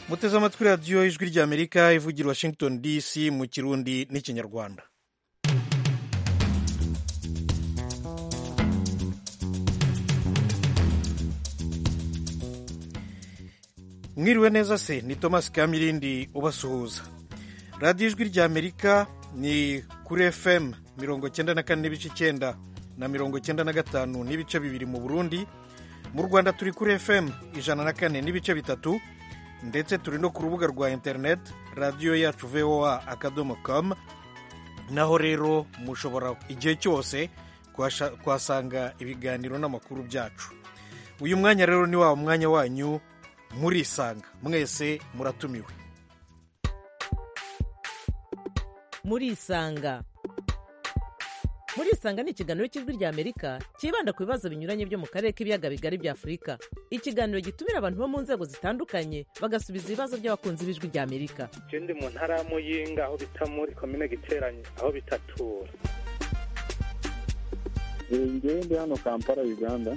muteze amatwi radiyo ijwi ry'amerika ivugira washington dc mu kirundi n'ikinyarwanda mwiriwe neza se ni thomas kamirindi ubasuhuza radiyo ijwi ry'amerika ni kuri fm mirongo cyenda na kane n'ibice icyenda na mirongo cyenda na gatanu n'ibice bibiri mu burundi mu rwanda turi kuri fm ijana na kane n'ibice bitatu ndetse turi no ku rubuga rwa interineti radiyo yacu voa akadomo com naho rero mushobora igihe cyose kuhasanga ibiganiro n'amakuru byacu uyu mwanya rero ni wa mwanya wanyu murisanga mwese muratumiwe murisanga murisanga ni ikiganiro cy'ijwi ry'amerika cyibanda ku bibazo binyuranye byo mu karere k'ibiyaga bigari bya afurika ikiganiro gitumira abantu bo mu nzego zitandukanye bagasubiza ibibazo by'abakunzi b'ijwi ry'amerika icyo ndi mu ntara ya muyinga aho bita muri komine giteranye aho bitatura ndi hano kampala uganda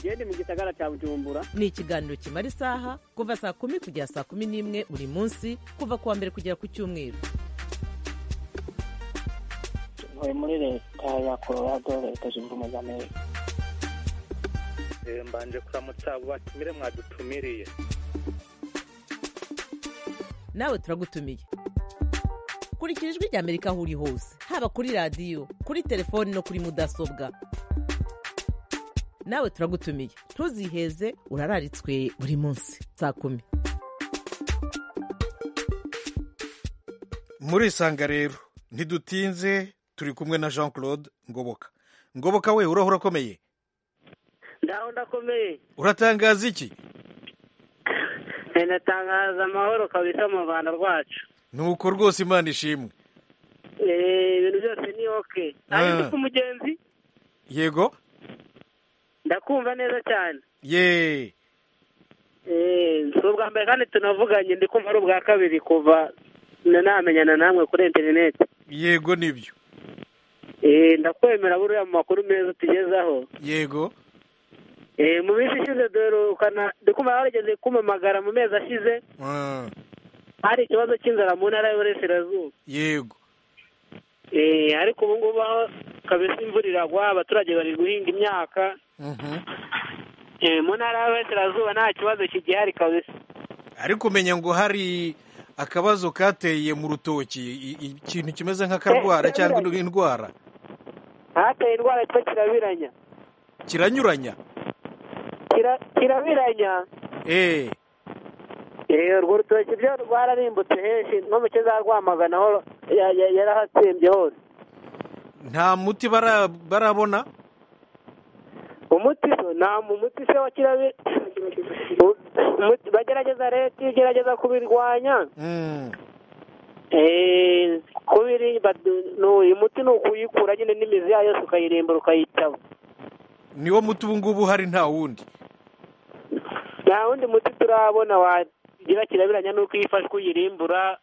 genda mu gisagara cya bujumbura ni ikiganiro kimara isaha kuva saa kumi kugera saa kumi n'imwe buri munsi kuva ku wa mbere kugera ku cyumweru tuvuye muri leta ya colorado leta zunze ubumwe za amerika mbanje kuramutsa abo batumire mwadutumiriye nawe turagutumiye kurikira ijwi rya amerika aho uri hose haba kuri radiyo kuri telefoni no kuri mudasobwa nawe turagutumiye ntuziheze urararitswe buri munsi saa kumi murisanga rero ntidutinze turi kumwe na jean claude ngoboka ngoboka we uraho urakomeye ndaho ndakomeye uratangaza iki natangaza amahoro kabisa mu rwanda rwacu nuko rwose imana ishimwe ibintu byose ni oke ntabwo uko umugenzi yego ndakumva neza cyane yeee si ubwa mbere kandi tunavuganye ndi kumva ari ubwa kabiri kuva namenyana namwe kuri interineti yego nibyo ndakwemera buriya mu makuru meza tugezaho yego mu minsi ishize duherukana kumva warigeze kumamagara mu mezi ashize hari ikibazo cy'inzara mu ntara y'uburasirazuba yego ariko ubu ngubu aho kabisa imvura iragwa abaturage bari guhinga imyaka mu ntara y'uburasirazuba nta kibazo kigihari kabisa ariko umenya ngo hari akabazo kateye mu rutoki ikintu kimeze nk'akarwara cyangwa indwara hateye indwara yitwa kirabiranya kiranyuranya kirabiranya eee urwo rutoki byo rwararimbutse henshi no mu za rwamagana aho yarahatsembye hose nta muti barabona umuti so nta muti se wa kirabe bagerageza leta igerageza kubirwanya uyu muti ni ukuyikura nyine n'imizi yayo yose ukayirimbura ukayitaba niwo muti ubu ngubu hari nta wundi nta wundi muti turabona wagira kirabiranya n'uko iyo ifashwe uyirimbura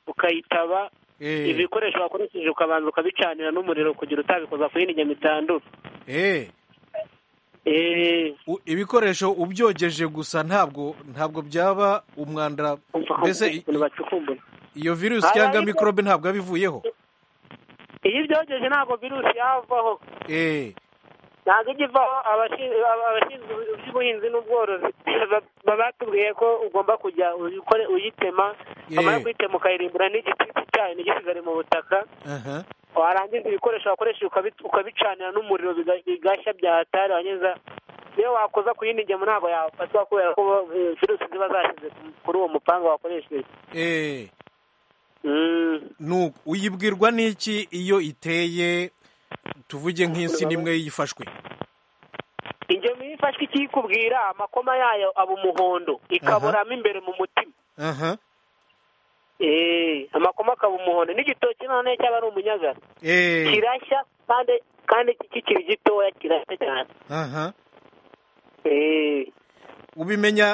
ukayitaba ibikoresho wakoresheje ukabanza ukabicanira n'umuriro kugira utabikoza ku yindi nyama itandura ibikoresho ubyogeje gusa ntabwo ntabwo byaba umwanda mbese iyo virusi cyangwa mikorobe ntabwo yaba ivuyeho iyo ibyogeje ntabwo virusi yavaho ntabwo ijya ivaho abashinzwe iby'ubuhinzi n'ubworozi baba batubwiye ko ugomba kujya uyitema wamara kuyitema ukayirimbura n'igitsitsi cyayo ntigisigare mu butaka warangiza ibikoresho wakoresheje ukabicanira n'umuriro bigashya byahatari wangiza iyo wakoza ku yindi ngemu ntabwo yafatwa kubera ko virusi ziba zashyize kuri uwo mupanga wakoresheje uyibwirwa n'iki iyo iteye tuvuge nk'insi n'imwe yifashwe ingemu iyo ifashwe icyo ikubwira amakoma yayo aba umuhondo ikaburamo imbere mu mutima amakoma akaba umuhondo n'igitoki noneho cyaba ari umunyagara kirashya kandi kandi kikiri gitoya kirashya cyane ubimenya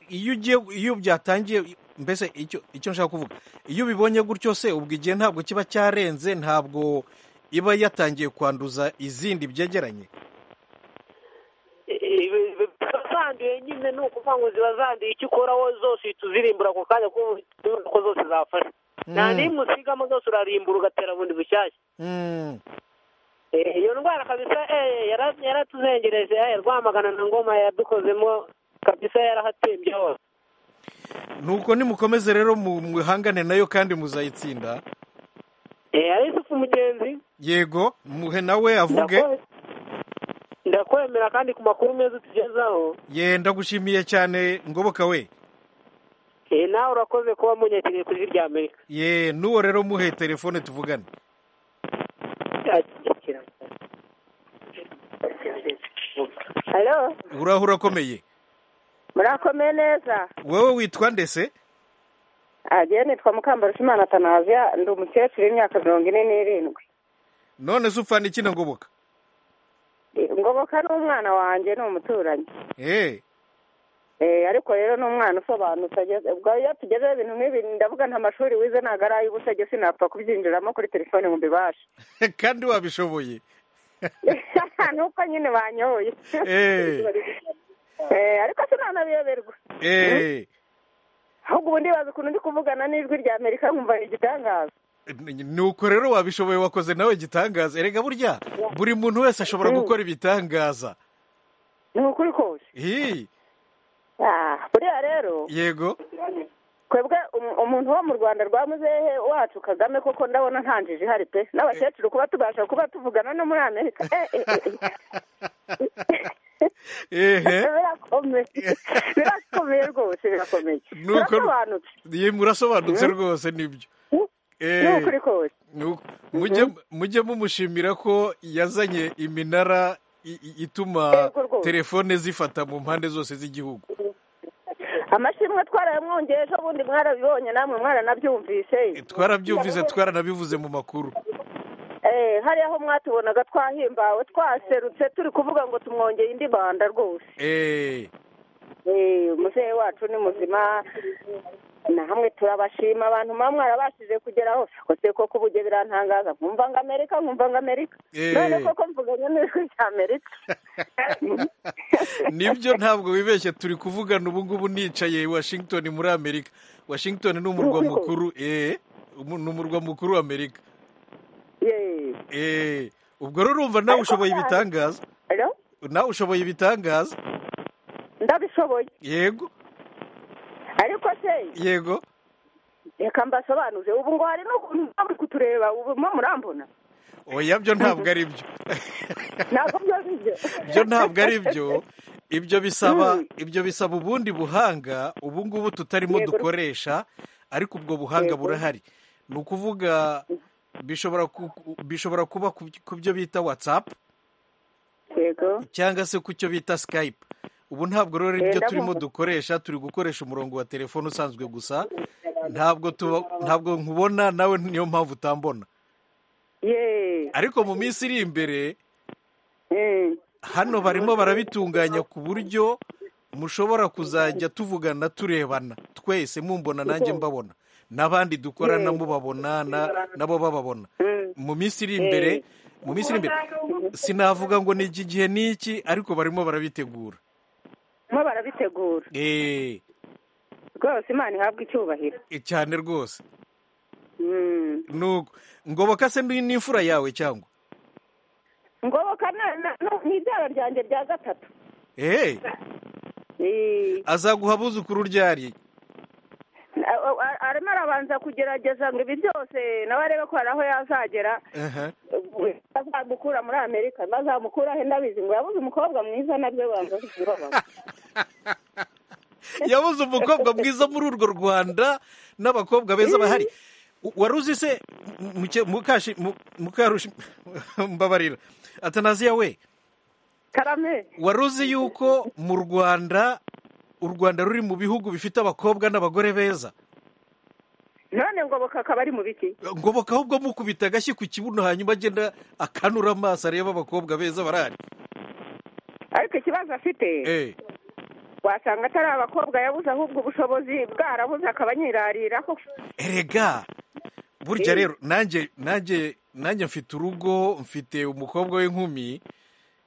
iyo ugiye iyo byatangiye mbese icyo nshaka kuvuga iyo ubibonye gutyo se ubwo igihe ntabwo kiba cyarenze ntabwo iba yatangiye kwanduza izindi byegeranye kandi icyubakiwe nyine ni ukuvuga ngo ziba zanduye icyo ukoraho zose uhita uzirimbura ako kanya kuko ubona ko zose zafashe nta n'imwe usigamo zose urarimbura ugatera bundi bushyashya Mm. Eh, iyo ndwara kabisa eh, yara- yaratuzengereje eh, rwamagana na ngoma yadukozemo kabisa yarahatsembye hose nuko nimukomeze rero mu- muhangane nayo kandi muzayitsinda Eh, yusufu mugenzi yego muhe nawe avuge ndakwe- ndakwemera kandi ku makuru meza utugezaho ye ndagushimiye cyane ngoboka we Eh, nawe urakoze kuba munyegereye ku ijwi rya amerika ye n'uwo rero muhe telefone tuvugane halo uraho urakomeye murakomeye neza wowe witwa ndese agiye nitwa mukambarushimana atanaziya ndi umukecuru w'imyaka mirongo ine n'irindwi none se upfana iki na ngoboka ngoboka ni umwana wanjye ni umuturanyi Eh, Eh, ariko rero ni umwana usobanutse ageze ubwo iyo tugezeho ibintu nk'ibi ndavuga nta mashuri wize ntabwo ari ay'ubusage sinapfa kubyinjiramo kuri telefone ngo mbibashe kandi wabishoboye nuko nyine banyoye Eh, Eh, ariko sinanabiyoberwa eh, ahubwo ubu ndibaza ukuntu ndi kuvugana n'ijwi rya amerika nkumva ni igitangaza nuko rero wabishoboye wakoze nawe igitangaza erega burya buri muntu wese ashobora gukora ibitangaza ni ukuri kose Hi, Ah, buriya rero yego twebwe um- umuntu wo mu rwanda rwa muzehe wacu kagame koko ndabona nta njiji ihari pe n'abakecuru kuba tubasha kuba tuvugana no muri amerika eh, eh, eh. ehe birakomeye birakomeye rwose birakomeye Nuko- birasobanutse Ye, murasobanutse rwose nibyo ni Eh, ukuri kose nu- mujye mujye mumushimira ko yazanye iminara i- i- ituma Yego rwose. telefone zifata mu mpande zose z'igihugu amashimwe twarayamwongeye ejo bundi mwarabibonye namwe mwaranabyumvise twarabyumvise twaranabivuze mu makuru Eh, hariya aho mwatubonaga twahimbawe twaserutse turi kuvuga ngo tumwongeye indi banda rwose Eh, Eh, muzehe wacu ni muzima na hamwe turabashima abantu muba mwarabashije kugera hose kose ko kubuge birantangaza nkumva ngo amerika nkumva ngo amerika Eh. none koko mvuganye n'ijwi rya amerika nibyo ntabwo wibeshye turi kuvugana ubu ngubu nicaye washington muri amerika washington ni umurwa Yego. mukuru eh, umu- ni umurwa mukuru wa amerika Yee. Eh, ubwo rero urumva nawe ushoboye ibitangaza Hello? nawe ushoboye ibitangaza ndabishoboye yego ariko se yego reka mbasobanuze ubu ngo hari n'ukuntu muba muri kutureba ubu mo murambona oya byo ntabwo ari byo ntabwo byo bibyo byo ntabwo ari byo ibyo bisaba ibyo bisaba ubundi buhanga ubu ngubu tutarimo Yego. dukoresha ariko ubwo buhanga Yego. burahari ni ukuvuga bishobora ku- bishobora kuba ku ku byo bita watsapu yego cyangwa se ku cyo bita sikayipe ubu ntabwo rero ibyo Yenda turimo kumva. dukoresha turi gukoresha umurongo wa telefone usanzwe gusa ntabwo tuba ntabwo nkubona nawe niyo mpamvu utambona yee ariko mu minsi iri imbere Mm. hano barimo barabitunganya ku buryo mushobora kuzajya tuvugana turebana twese mumbona nanjye mbabona n'abandi dukorana mubabona na- nabo bababona Mm. mu minsi iri imbere mu minsi iri imbere sinavuga ngo ni iki gihe n'iki ariko barimo barabitegura mo barabitegura eee rwose imana ihabwa icyubahiro cyane rwose Mm. nuko ngoboka se ni n'imfura yawe cyangwa ngoboka na- na- na- ni ibyara ryanjye bya gatatu eee Eh, azaguha abuzukuru ryari a- a- a- arimo arabanza kugerageza ngo ibi byose nawe arebe ko hari aho yazagera aha we bazamukura muri amerika bazamukura he ndabizi ngo yabuze umukobwa mwiza nabyo banza kubibabaza yabuze umukobwa mwiza muri urwo rwanda n'abakobwa beza bahari U- wari uzi se muke- mukashi mu- mukarushi mbabarira atanaziya we karame wari uzi yuko mu rwanda u rwanda ruri mu bihugu bifite abakobwa n'abagore beza none ngo akaba ari mu biki ngoboka ahubwo mukubita agashyi ku kibuno hanyuma agenda akanura amaso areba abakobwa beza barahari ariko ikibazo afite Eh, wasanga atari abakobwa yabuze ahubwo ubushobozi bwarabuze akaba nyirariraho erega burya rero nanjye nanjye nanjye mfite urugo mfite umukobwa w'inkumi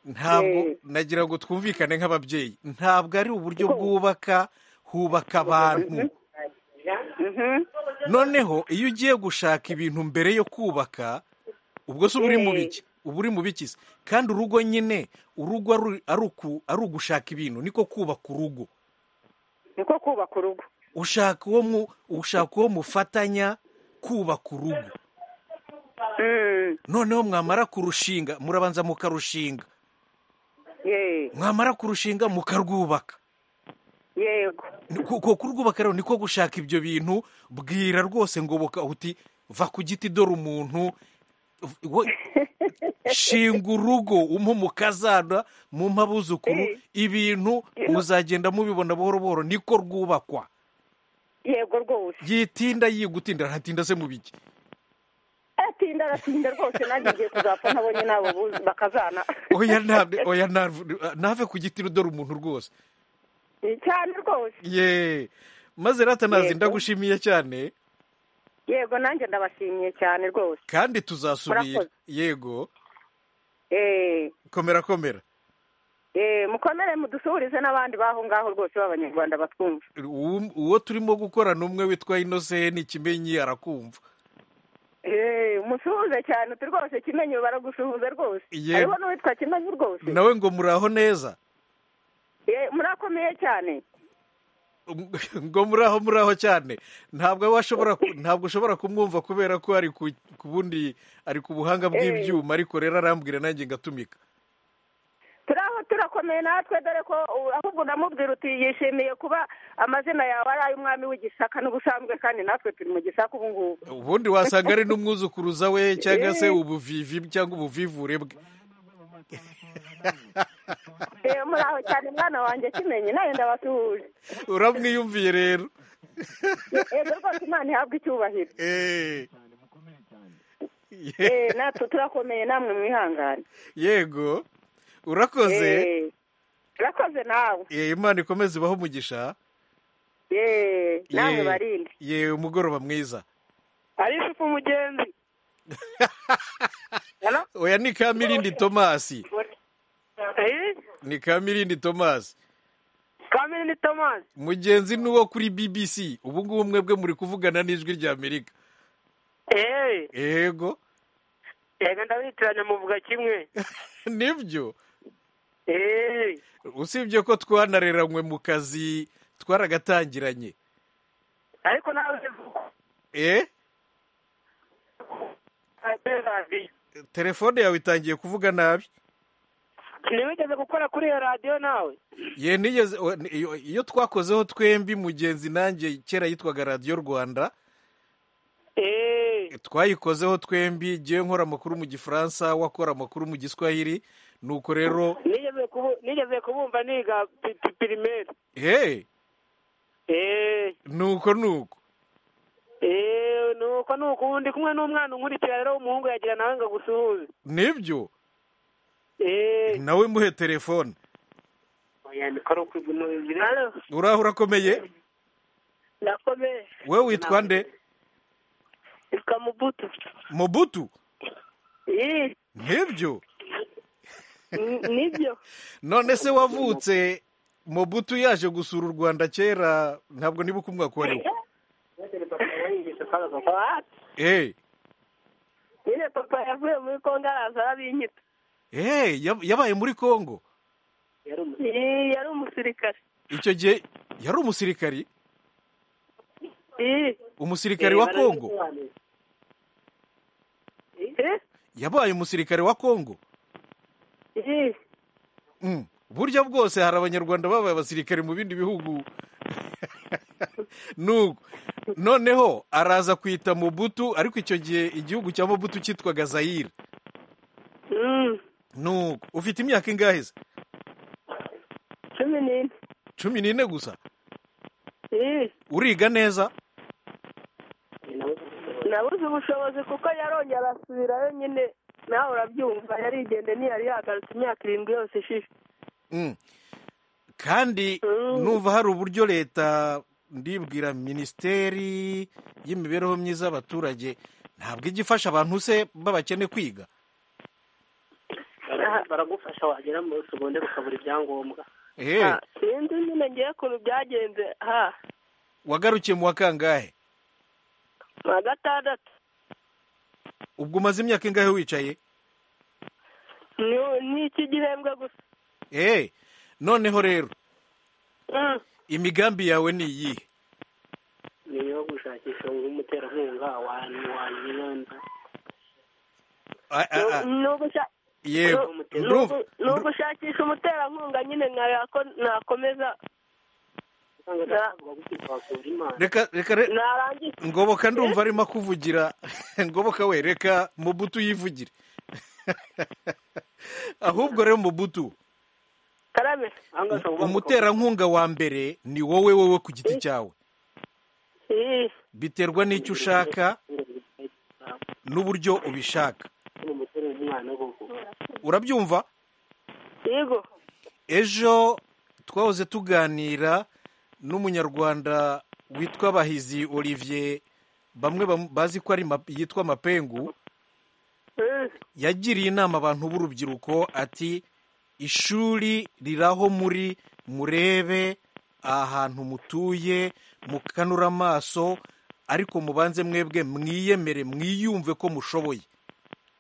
ntabwo nagira ngo twumvikane nk'ababyeyi ntabwo ari uburyo bwubaka hubaka abantu noneho iyo ugiye gushaka ibintu mbere yo kubaka ubwo se uba uri mu biki uba uri mu biki se kandi urugo nyine urugo ari uku- ari ugushaka ibintu niko kubaka urugo niko kubaka urugo ushaka uwo mu- ushaka uwo mufatanya kubaka urugo Mm, noneho mwamara kurushinga murabanza mukarushinga ye- mwamara kurushinga mukarwubaka yego Ni- ku- ku- kurwubaka rero niko gushaka ibyo bintu bwira rwose ngoboka uti va ku giti dore umuntu v- we- shinga urugo umpe umukazana mu abuzukuru ibintu muzagenda mubibona buhoro buhoro niko rwubakwa yego rwose yitinda yigutinda arahatinda se mu biki atinda aratinda rwose nanjye ngiye kuzapfa ntabonye nabo bu- bakazana oya ntabwo oya ntabwo- ntave ku giti dore umuntu rwose Ni cyane rwose ye maze ratanazi Yego. ndagushimiye cyane yego nanjye ndabashimiye cyane rwose kandi tuzasubira Murakoze. yego Eh, komera komera eh, mukomere mudusuhurize n'abandi baho ngaho rwose b'abanyarwanda batwumva uwo uwo turimo gukorana umwe witwa inoseni kimenyi arakumva Eh, musuhuze cyane uti rwose kimenyi baragusuhuza rwose Yego. hariho n'uwitwa kimenyi rwose nawe ngo muraho neza Eh, murakomeye cyane ngo muraho muraho cyane ntabwo washobora ntabwo ushobora kumwumva kubera ko ari ku ku bundi ari ku buhanga bw'ibyuma ariko rero arambwira nanjye ngatumika turaho turakomeye natwe dore ko uh, ahubwo unamubwira uti yishimiye kuba amazina yawe ari ay'umwami w'igisaka n'ubusanzwe kandi natwe turi mu gisaka ubu ngubu ubundi wasanga ari n'umwuzukuruza we cyangwa se ubuvivi cyangwa ubuvivure bwe Eh, muraho cyane mwana wanjye kimenyi nawe ndabasuhuje uramwiyumviye rero yego rwose imana ihabwe icyubahiro Eh. Eh, natwe turakomeye namwe mwihangane yego urakoze Eh, urakoze nawe Eh, imana ikomeze ibaho umugisha Eh, namwe Ye- barinde ye umugoroba mwiza ari isuku umugenzi oya ni kamirindi tomasi Eh? ni kamirindi tomasi kamini ni tomasi mugenzi ni uwo kuri bbc ubu ngubu mwebwe muri kuvugana n'ijwi rya amerika eee yego yego ndabitiranya muvuga kimwe nibyo eee usibye ko twanareranywe mu kazi twaragatangiranye ariko nawe uvuga eh kuri radiyo telefone yawe itangiye kuvuga nabi ntiwigeze gukora kuri iyo radiyo nawe ye nigeze o- ni- iyo- iyo twakozeho twembi mugenzi nanjye kera yitwaga radiyo rwanda eee twayikozeho twembi ngewe nkora amakuru mu gifaransa wakora amakuru mu giswahili nuko rero nigeze kubu- nigeze kubumva niga pi- pi- pirimeri he eee nuko nuko eee nuko ni uku ndi kumwe n'umwana unkurikira rero w'umuhungu yagira nawe ngo agusuhuze nibyo eee nawe muhe telefone uraho urakomeye nakomeye we witwa nde reka mubuto mubutu eee nibyo nibyo none se wavutse mubutu yaje gusura u rwanda kera ntabwo niba uko umwaka wari wo Eh, nyine papa yavuye muri kongo araza arabinyita eh, yab- yabaye muri congo Ii, yari umusirikare icyo gihe yari umusirikari Ii. umusirikari wa congo Eh? yabaye umusirikare wa congo Ii. Mm. burya bwose hari abanyarwanda babaye abasirikare mu bindi bihugu nuko noneho araza kwita mubutu ariko icyo gihe igihugu cya mubutu cyitwaga zayire Mm. nuko ufite imyaka ingahe se cumi n'ine cumi n'ine gusa Ii. uriga neza nabuze ubushobozi kuko yarongera arasubirayo nyine nawe urabyumva yarigende ntiyari yagarutse imyaka irindwi yose ishishe Mm. kandi Mm. numva hari uburyo leta ndibwira minisiteri y'imibereho myiza y'abaturage ntabwo ijya ifasha abantu se babakene kwiga baragufasha wagera muri segonde ukabura ibyangombwa ehe Ah, sinzi nyine ngiye ukuntu byagenze ha wagarukiye mu wa kangahe mu wa gatandatu ubwo umaze imyaka ingahe wicaye ni- ni iki gihembwe gusa ehe noneho rero Mm. imigambi yawe ni iyihe ni iyo gushakisha nk'umuterankunga wanyiranda A- a- a- Ni ugusha- yego ni ugu- ndumva ni ugushakisha umuterankunga nyine nkareba ko nakomeza usanga adashobora gukwirakura imana reka reka re- narangiza ngoboka ndumva arimo akuvugira ngoboka we reka mubutu yivugire ahubwo rero mubutu karame Aha ngaha ushobora kuba umuterankunga wa mbere ni wowe wowe ku giti cyawe Ih, biterwa n'icyo ushaka n'uburyo ubishaka ni umusore w'umwana koko urabyumva yego ejo twahoze tuganira n'umunyarwanda witwa bahizi olivier bamwe bam- bazi ko ari ma- yitwa mapengu Mm, yagiriye inama abantu b'urubyiruko ati ishuri riraho muri murebe ahantu mutuye mukanura amaso ariko mubanze mwebwe mwiyemere mwiyumve ko mushoboye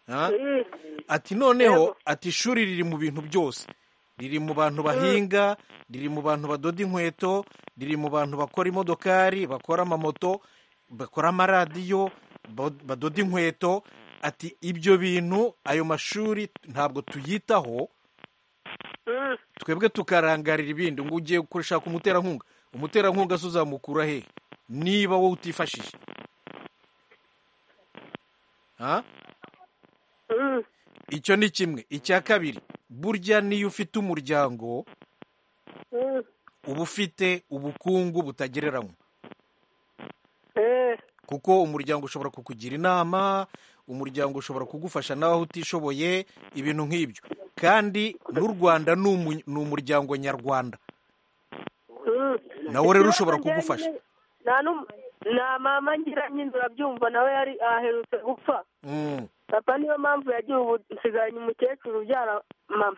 Ha? mm, ati noneho ati ishuri riri mu bintu byose riri mu bantu bahinga riri mu bantu badoda inkweto riri mu bantu bakora imodokari bakora amamoto bakora amaradiyo ba- badoda inkweto ati ibyo bintu ayo mashuri ntabwo tuyitaho mm. twebwe tukarangarira ibindi ngo ugiye gushaka umuterankunga umuterankunga se uzamukura he niba wowe utifashije ha Mm, icyo ni kimwe icya kabiri burya niyo ufite umuryango mm. uba ufite ubukungu butagereranywa Eh, kuko umuryango ushobora kukugira inama umuryango ushobora kugufasha nawe aho utishoboye ibintu nk'ibyo kandi n'u rwanda ni umu- ni umuryango nyarwanda mm. nawe rero ushobora Ikibazo njye kugufasha nyine- nta n'um- nta mama ngira nyine urabyumva nawe yari aherutse gupfa Mm, papa niyo mpamvu yagiye ubu nsigaranye umukecuru ubyara mama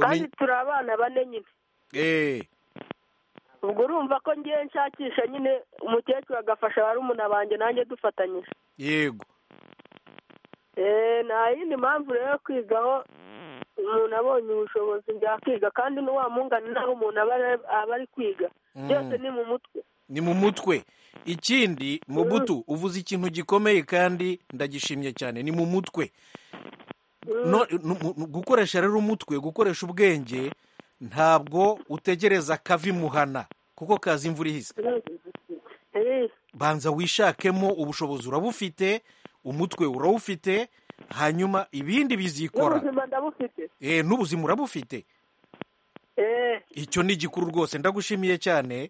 kandi umenye- turi abana bane nyine eh, ubwo urumva ko ngiye nshakisha nyine umukecuru agafasha barumuna banjye nanjye dufatanyije yego Eh, nta yindi mpamvu rero yo kwigaho umuntu abonye ubushobozi byakiga kandi n'uwamungana naho umuntu aba ari- aba ari kwiga Mm. byose ni mu mutwe ni mu mutwe ikindi mu butu uvuze ikintu gikomeye kandi ndagishimye cyane ni mu mutwe No- nu- nu- gukoresha rero umutwe gukoresha ubwenge ntabwo utegereza kavimuhana kuko kaza imvura ihise Eh, banza wishakemo ubushobozi urabufite umutwe urawufite hanyuma ibindi bizikora n'ubuzima ndabufite Eh, n'ubuzima urabufite Eh, icyo ni gikuru rwose ndagushimiye cyane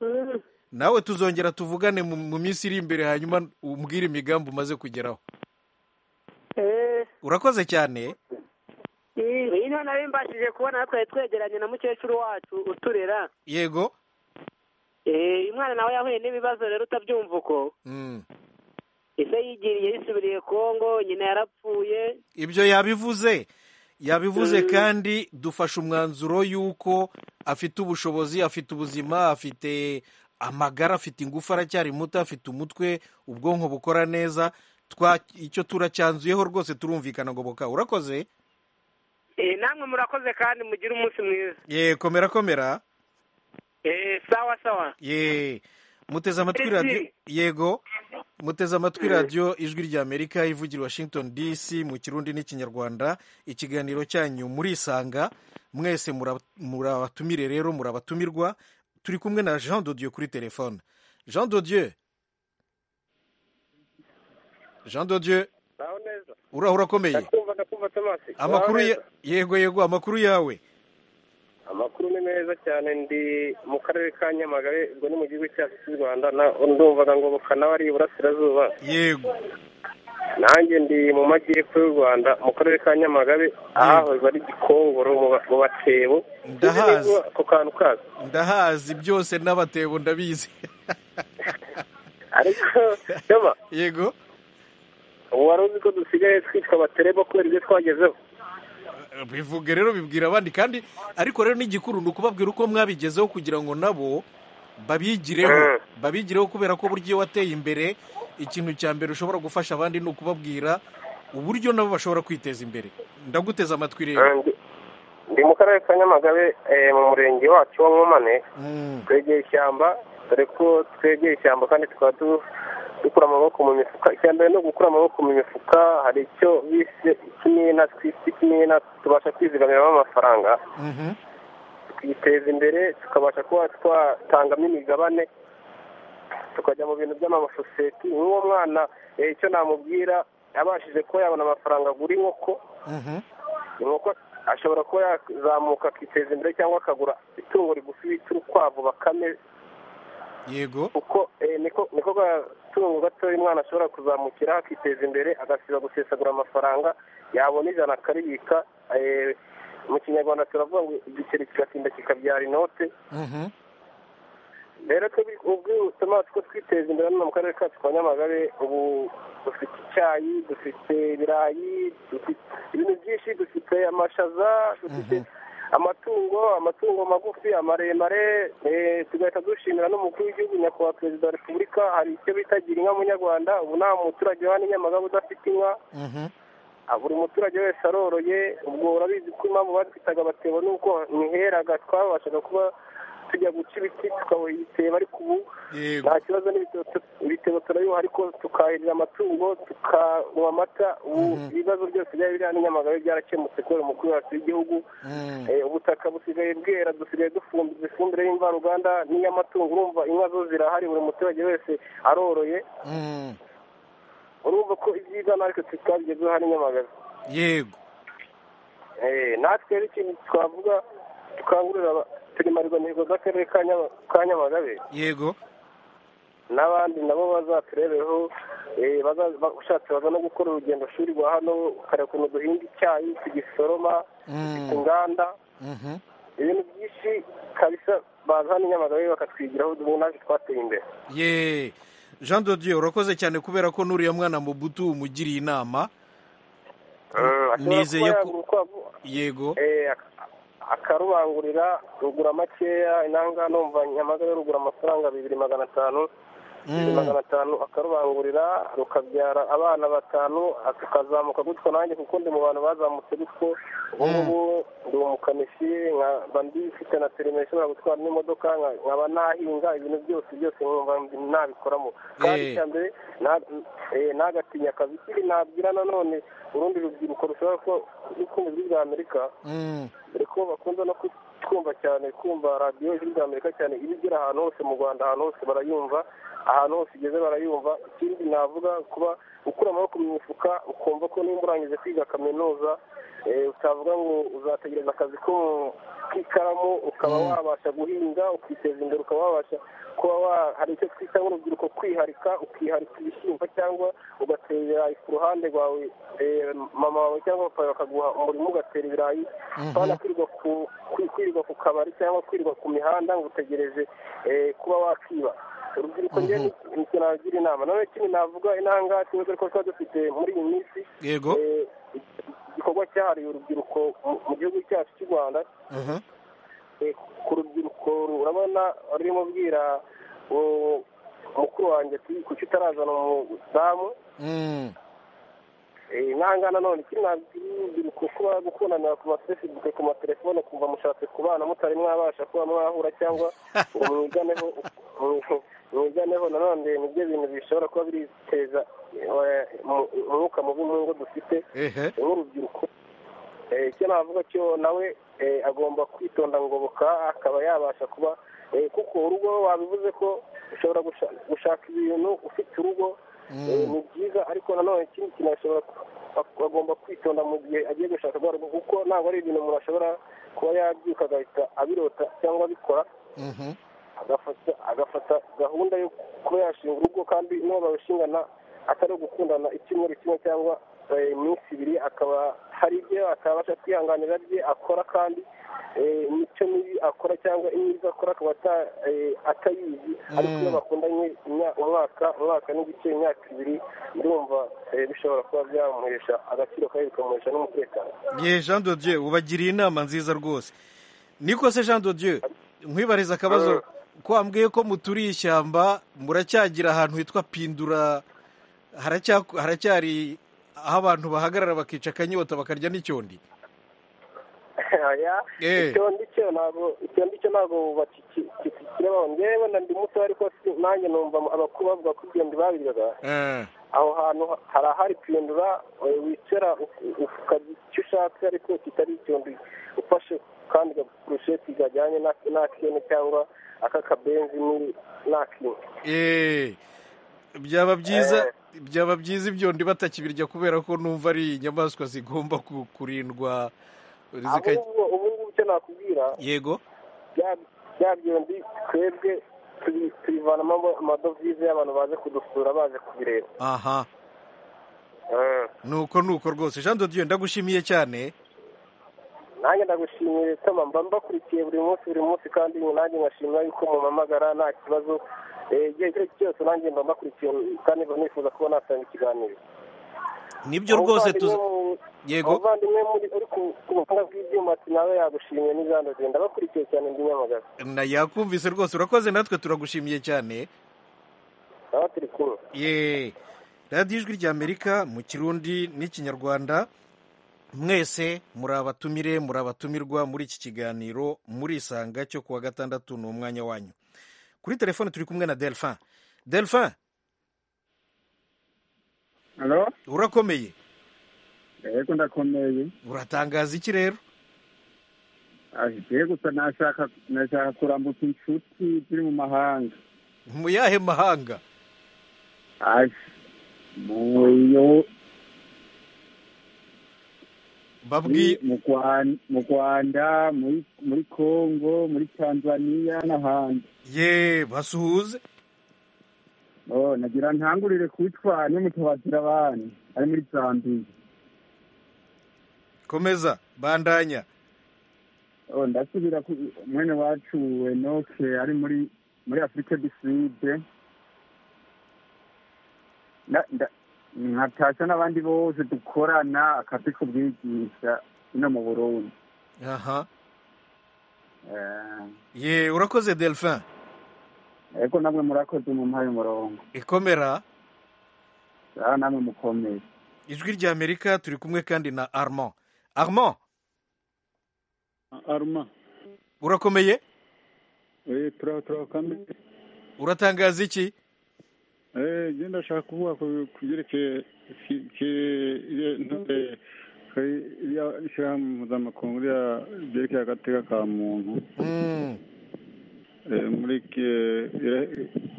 mm. nawe tuzongera tuvugane mu- mu minsi iri imbere hanyuma umbwire imigambi umaze kugeraho Eh, urakoze cyane eh. iyi niyo nari mbashije kubona twari twegeranye na mukecuru wacu uturera yego Eh, umwana nawe yahuye n'ibibazo rero utabyumva uko Mm. ese yigiriye yisubiriye kongo nyina yarapfuye ibyo yabivuze yabivuze kandi dufashe umwanzuro y'uko afite ubushobozi afite ubuzima afite amagara afite ingufu aracyari muto afite umutwe ubwonko bukora neza Twa- icyo turacyanzuyeho rwose turumvikana ngo boka urakoze Eh, namwe murakoze kandi mugire umunsi mwiza ye komera komera Eh, sawa sawa ye muteze amatwi radiyo yego muteze amatwi radiyo ijwi ry'amerika ivugira i washington dc mu kirundi n'ikinyarwanda ikiganiro cyanyu murisanga mwese mura- murabatumire rero murabatumirwa turi kumwe na jean dodieu kuri telefone jean dodieu jean dodieu naho neza uraho urakomeye ndakumva ndakumva tomasi amakuru Naho ya- neza. yego yego amakuru yawe amakuru ni meza cyane ndi mu karere ka nyamagabe ubwo ni mu gihugu cyacu cy'u rwanda na- ndumvaga ngo nawe ari iburasirazuba yego nanjye ndi mu majyepfo y'u rwanda mu karere ka nyamagabe ahahoze ari gikongoro mu ba- mu batebo Ndahazi. Uzi neza ako kantu kazo ndahazi byose n'abatebo ndabizi ariko yaba yego ubu wari uzi ko dusigaye twitwa abaterebo kubera ibyo twagezeho bivuge rero bibwira abandi kandi ariko rero n'igikuru ni ukubabwira uko mwabigezeho kugira ngo nabo babigireho babigireho kubera ko buryo iyo wateye imbere ikintu cya mbere ushobora gufasha abandi ni ukubabwira uburyo nabo bashobora kwiteza imbere ndaguteze amatwi rero ndi mu karere ka nyamagabe mu murenge wacu wa nkomane twegeye ishyamba dore ko twegeye ishyamba kandi tukaba dukura amaboko mu mifuka icya mbere no gukura amaboko mu mifuka hari icyo bise ikimina twise ikimina tubasha kwizigamiramo amafaranga tukiteza imbere tukabasha kuba twatangamo imigabane tukajya mu bintu by'amasosiyete nk'uwo mwana icyo namubwira yabashije kuba yabona amafaranga agura inkoko inkoko ashobora kuba yazamuka akiteza imbere cyangwa akagura itungo rigufi bita urukwavu bakame yego kuko niko gatungo gatoya umwana ashobora kuzamukira akiteza imbere agasiba gusesagura amafaranga yabona ijana akaribika mu kinyarwanda turavuga ngo igiceri kigatinda kikabyara inote rero ubwo butuma two twiteza imbere hano mu karere kacu ka nyamagabe ubu dufite icyayi dufite ibirayi dufite ibintu byinshi dufite amashaza dufite amatungo amatungo magufi amaremare tugahita dushimira n'umukuru w'igihugu nyakubahwa perezida wa repubulika hari icyo bita gira inka munyarwanda ubu nta muturage wa nyamagabe udafite inka buri muturage wese aroroye ubwo urabizi ko impamvu batwitaga abatebo nuko ntiheraga twabashaga kuba tujya guca ibiti tukaboha ibitebo ariko ubu nta kibazo ibitebo turabiboha ariko tukahirira amatungo tukanywa amata ubu ibibazo byose byari biri hano nyamagabe byarakemutse kubera umukuru wacu w'igihugu ubutaka busigaye bwera dusigaye dufumbiza ifumbire y'imvaruganda n'iy'amatungo urumva inka zo zirahari buri muturage wese aroroye urumva ko ibyiza natwe tutabigezeho hano nyamagabe yego natwe rero ikintu twavuga tukangurira turi marigonigo z'akarere ka nyamagabe yego n'abandi nabo bazaturebeho ushatse baza no gukora urugendo shuri rwa hano ukareba ukuntu duhinga icyayi tugisoroma inganda ibintu byinshi kabisa baza hano nyamagabe bakatwigiraho ubu natwe twateye imbere yeee jean dodiyo urakoze cyane kubera ko n'uriya mwana mubutu umugiriye inama nizeye ko yego akarubangurira rugura makeya inanga numva nyamagabe rugura amafaranga bibiri magana atanu bibiri magana atanu akarubangurira rukabyara abana batanu tukazamuka gutyo nanjye kuko ndi mu bantu bazamutse gutyo ubu ngubu ndi umukanishi nkaba ndifite na perime ishobora gutwara n'imodoka nkaba nahinga ibintu byose byose nkumva nabikoramo kandi icya mbere ntagatinya akazi ikindi nabwira nanone urundi rubyiruko rushobora kuba rukunda ijwi rya amerika dore ko bakunda no kutwumva cyane kumva radiyo ijwi rya amerika cyane iyo igera ahantu hose mu rwanda ahantu hose barayumva ahantu hose igeze barayumva ikindi navuga kuba ukura amaboko mu mifuka ukumva ko nimba urangije kwiga kaminuza utavuga ngo uzategereza akazi ko k'ikaramu ukaba wabasha guhinga ukiteza imbere ukaba wabasha kuba hari icyo twita nk'urubyiruko kwiharika ukiharika ibishyimbo cyangwa ugatera ibirayi ku ruhande rwawe mama wawe cyangwa papa bakaguha umurimo ugatera ibirayi kandi kwirirwa ku kabari cyangwa kwirirwa ku mihanda ngo utegereje kuba wakiba urubyiruko njyewe nicyo nagira inama none ikindi navuga intanga kibazo ariko tuba dufite muri iyi minsi yego igikorwa cyahariwe urubyiruko mu gihugu cyacu cy'u rwanda ku rubyiruko urabona rurimo ubwira mukuru wanjye kuki utarazana umudamu nkanga nanone iki ntabwo kuba gukundanira ku mafesibuke ku matelefone kumva mushatse kubana mutari mwabasha kuba mwahura cyangwa ngo mwiganeho mwiganeho nanone nibyo bintu bishobora kuba biteza umwuka mubi mu ngo dufite nk'urubyiruko icyo navuga cyo nawe agomba kwitonda ngoboka akaba yabasha kuba kuko urugo wabivuze ko ushobora gushaka ibintu ufite urugo ni byiza ariko nanone ikindi kintu ashobora agomba kwitonda mu gihe agiye gushaka rwa rugo kuko ntabwo ari ibintu umuntu ashobora kuba yabyuka agahita abirota cyangwa abikora agafata gahunda yo kuba yashinga urugo kandi n'uwo barushingana atari ugukundana icyumweru kimwe cyangwa iminsi ibiri akaba hari ibyo atabasha kwihanganira bye akora kandi imico mibi akora cyangwa imyiza akora akaba ata- eh, atayizi ariko iyo bakundanye imya- umwaka umwaka n'igice imyaka ibiri ndumva eh, bishobora kuba byamuhesha agaciro kabi bikamuhesha n'umutekano ye jean de dieu ubagiriye inama nziza rwose niko se jean de dieu nkwibariza akabazo ko wambwiye ko muturiye ishyamba muracyagira ahantu hitwa pindura haracya- haracyari aho abantu bahagarara bakica akanyota bakarya n'icyondi Oya, Eh. icyo ndicyo ntabwo icyo ndicyo ntabwo bakikireba njyewe na ndi muto ariko si nanjye numva abakuru bavuga ko ibyo ndi babiryaga Eh. aho hantu hari ahari kwiyandura eh, wicara uk- ukarya icyo ushatse ariko kitari icyondi ufashe kandi gakurusheti kajyanye na- n'akene cyangwa ak'akabenzi ni- n'akindi Eh, byaba byiza byaba byiza ibyondi batakibirya kubera ko numva ari inyamaswa zigomba ku- kurindwa zika- ahubwo ubu ngubu icyo nakubwira yego bya- bya byondi twebwe tubi- tubivanamo amadovize y'abantu baje kudusura baje kubireba aha Eh. nuko nuko rwose jean de dieu ndagushimiye cyane nanjye ndagushimiye tama mba mbakurikiye buri munsi buri munsi kandi nanjye nkashimira yuko mumpamagara nta kibazo Eh, igihe icyo ari cyo cyose nanjye mba mbakurikiye kandi mba nifuza kuba natanga ikiganiro nibyo rwose tuza Umuvandimwe- Yego. umuvandimwe muri uri ku ku buhanga bw'ibyuma ati nawe yagushimiye n'ijana rye ndabakurikiye cyane ndi nyamagabe na yakumvise rwose urakoze natwe turagushimiye cyane nawe turi kumwe ye radiyo ijwi ry'amerika mu kirundi n'ikinyarwanda mwese muri abatumire muri abatumirwa muri iki kiganiro muri isanga cyo kuwa gatandatu ni umwanya wanyu kuri telefone turi kumwe na delphin delphin Halo? urakomeye Yego ndakomeye. uratangaza iki rero Ahiye gusa nashaka nashaka kurambutsa inshuti ziri mu mahanga. mu yahe mahanga Ai. Muyo babwi mu Rwanda, mu Rwanda, muri muri Kongo, muri Tanzania n'ahandi. ye basuhuze Oh, nagira ntangurire kwitwa n'umutabazira abana ari muri Zambia. komeza bandanya Oh, ndasubira ku mwene wacu Enoke ari muri muri Afurika du Sud Na- nda- nkatasha n'abandi bose dukorana akazi k'ubwigisha ino mu Burundi aha Eh, ye urakoze delphin ariko namwe murakoze mu mpaye umurongo ikomera aha namwe mukomeye ijwi ry'amerika turi kumwe kandi na armand armand aruma urakomeye eh tura turakamye uratangaza iki eh je ndashaka kuvuga ku- ku byerekeye ki- ki- ye- ntore ishyirahamwe mpuzamakungu rya- ryerekeye agateka ka muntu Eh, muri ke- ira-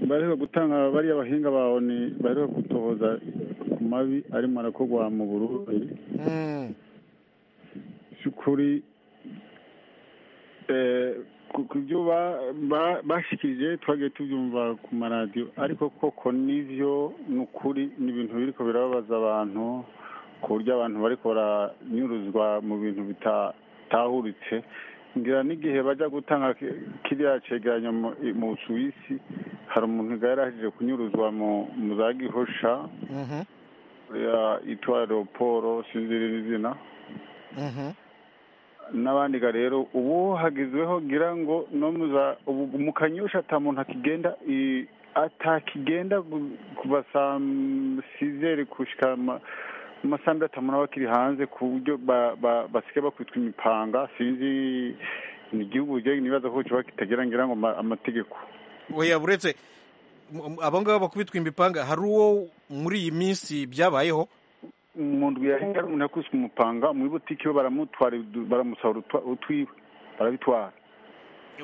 bariho gutanga bariya abahinga bawe ni bariho gutohoza ku mabi arimo arakorwa mu burundi by'ukuri eh, ku ku byo ba- ba- bashikirije twagiye tubyumva ku maradiyo ariko koko n'ibyo ni ukuri ni ibintu biri ko birababaza abantu ku buryo abantu bari baranyuruzwa mu bintu bitahuritse ngira n'igihe bajya gutanga ki- kiriya cegeranyo mu- mu suwisi hari umuntu yari yarahejije kunyuruzwa mu mu za gihosha uriya yitwa leoporo sinzi izina n'abandi ga rero ubu hagezweho gira ngo no mu za- ubu mu kanyusha ata muntu akigenda i- atakigenda gu- kuva saa m- sizeri gushika ma- mu masaha mbiri atamuntu aba akiri hanze ku buryo ba- ba- basigaye bakubitwa imipanga sinzi ni igihugu je nibaza ko kiba kitagira ngira ngo ma- amategeko oya uretse m- abo ngabo bakubitwa imipanga hari uwo muri iyi minsi byabayeho umuntu yahinga umuntu yakubiswe umupanga mu ibutiki we baramutwara udu- baramusahura utwa- utwiwe barabitwara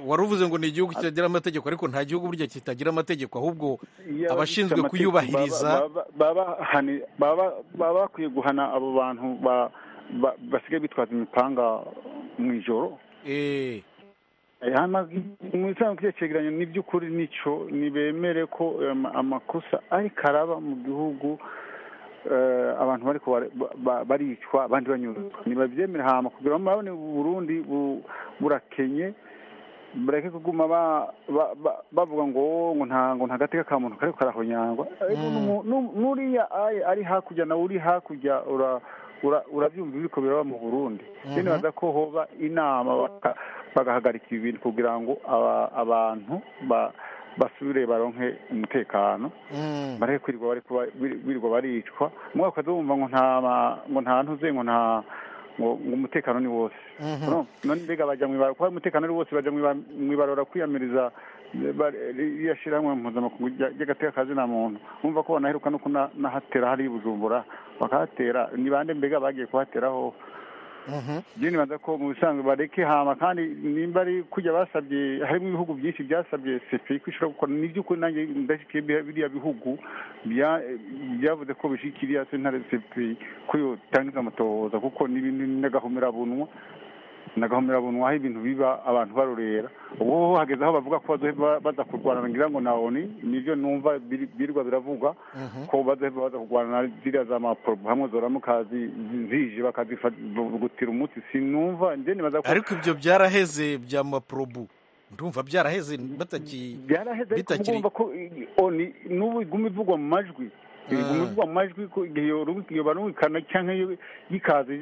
wari uvuze ngo ni igihugu kitagira amategeko ariko nta gihugu burya kitagira amategeko ahubwo Iyo abashinzwe abafite amategeko kuyubahiriza baba- baba- baba hani- baba- baba bakwiye guhana abo bantu ba- ba- basigaye bitwaza imipanga mu ijoro Eh, hano mu isanzwe kiriya cegeranyo ni by'ukuri nicyo ntibemere ko ama- amakosa ariko araba mu gihugu abantu bari baricwa abandi banyurwa ntibabyemere hama kugira ngo murabone uburundi burakenye bareke kuguma bavuga ngo ngo ntango ntagateka ka muntu kariko karahonyangwa n'uriya ari hakurya nawe uri hakurya urabyumva ibiriko biraba mu burundi nibaza ko hoba inama bagahagarika ibi bintu kugira ngo abantu basubire baronke umutekano bareke kwirirwa birirwa baricwa mwaka wumva ngo nta ngo nta ntuze ngo nta ngo umutekano ni wose none mbega bajya mu ibaro kuba umutekano ari wose bajya mu ibarora kwiyamiriza iyo shyirahamwe mpuzamakungu ry'agateka kazi na muntu wumva ko banaheruka no kunahatera hari bujumbura bakahatera ni bande mbega bagiye kuhateraho byo nibaza ko mu bisanzwe bareke hama kandi nimba ari kujya basabye harimo ibihugu byinshi byasabye sefe kwishyura kuko ni iby'ukuri nanjye ndashyikiye biriya bihugu byavuze ko bishyikira iya sentare sefe ko yotangiza amatohoza kuko ni ibintu n'agahomerabunwa n'agahomerabunwa aho ibintu biba abantu barorera ubu hageze aho bavuga ko baza kurwana ngira ngo na oni nibyo numva birirwa biravugwa ko baza kurwana ziriya za maporobo hamwe zoramukazi zije bakazifagutira umutsi sinumva njye nibaza ko ariko ibyo byaraheze bya maporobo ndumva byaraheze bataki byaraheze kumva ko oni n'ubu iguma ivugwa mu majwi iguma ivugwa mu majwi ko igihe yoba rumvikana cyangwa yikaze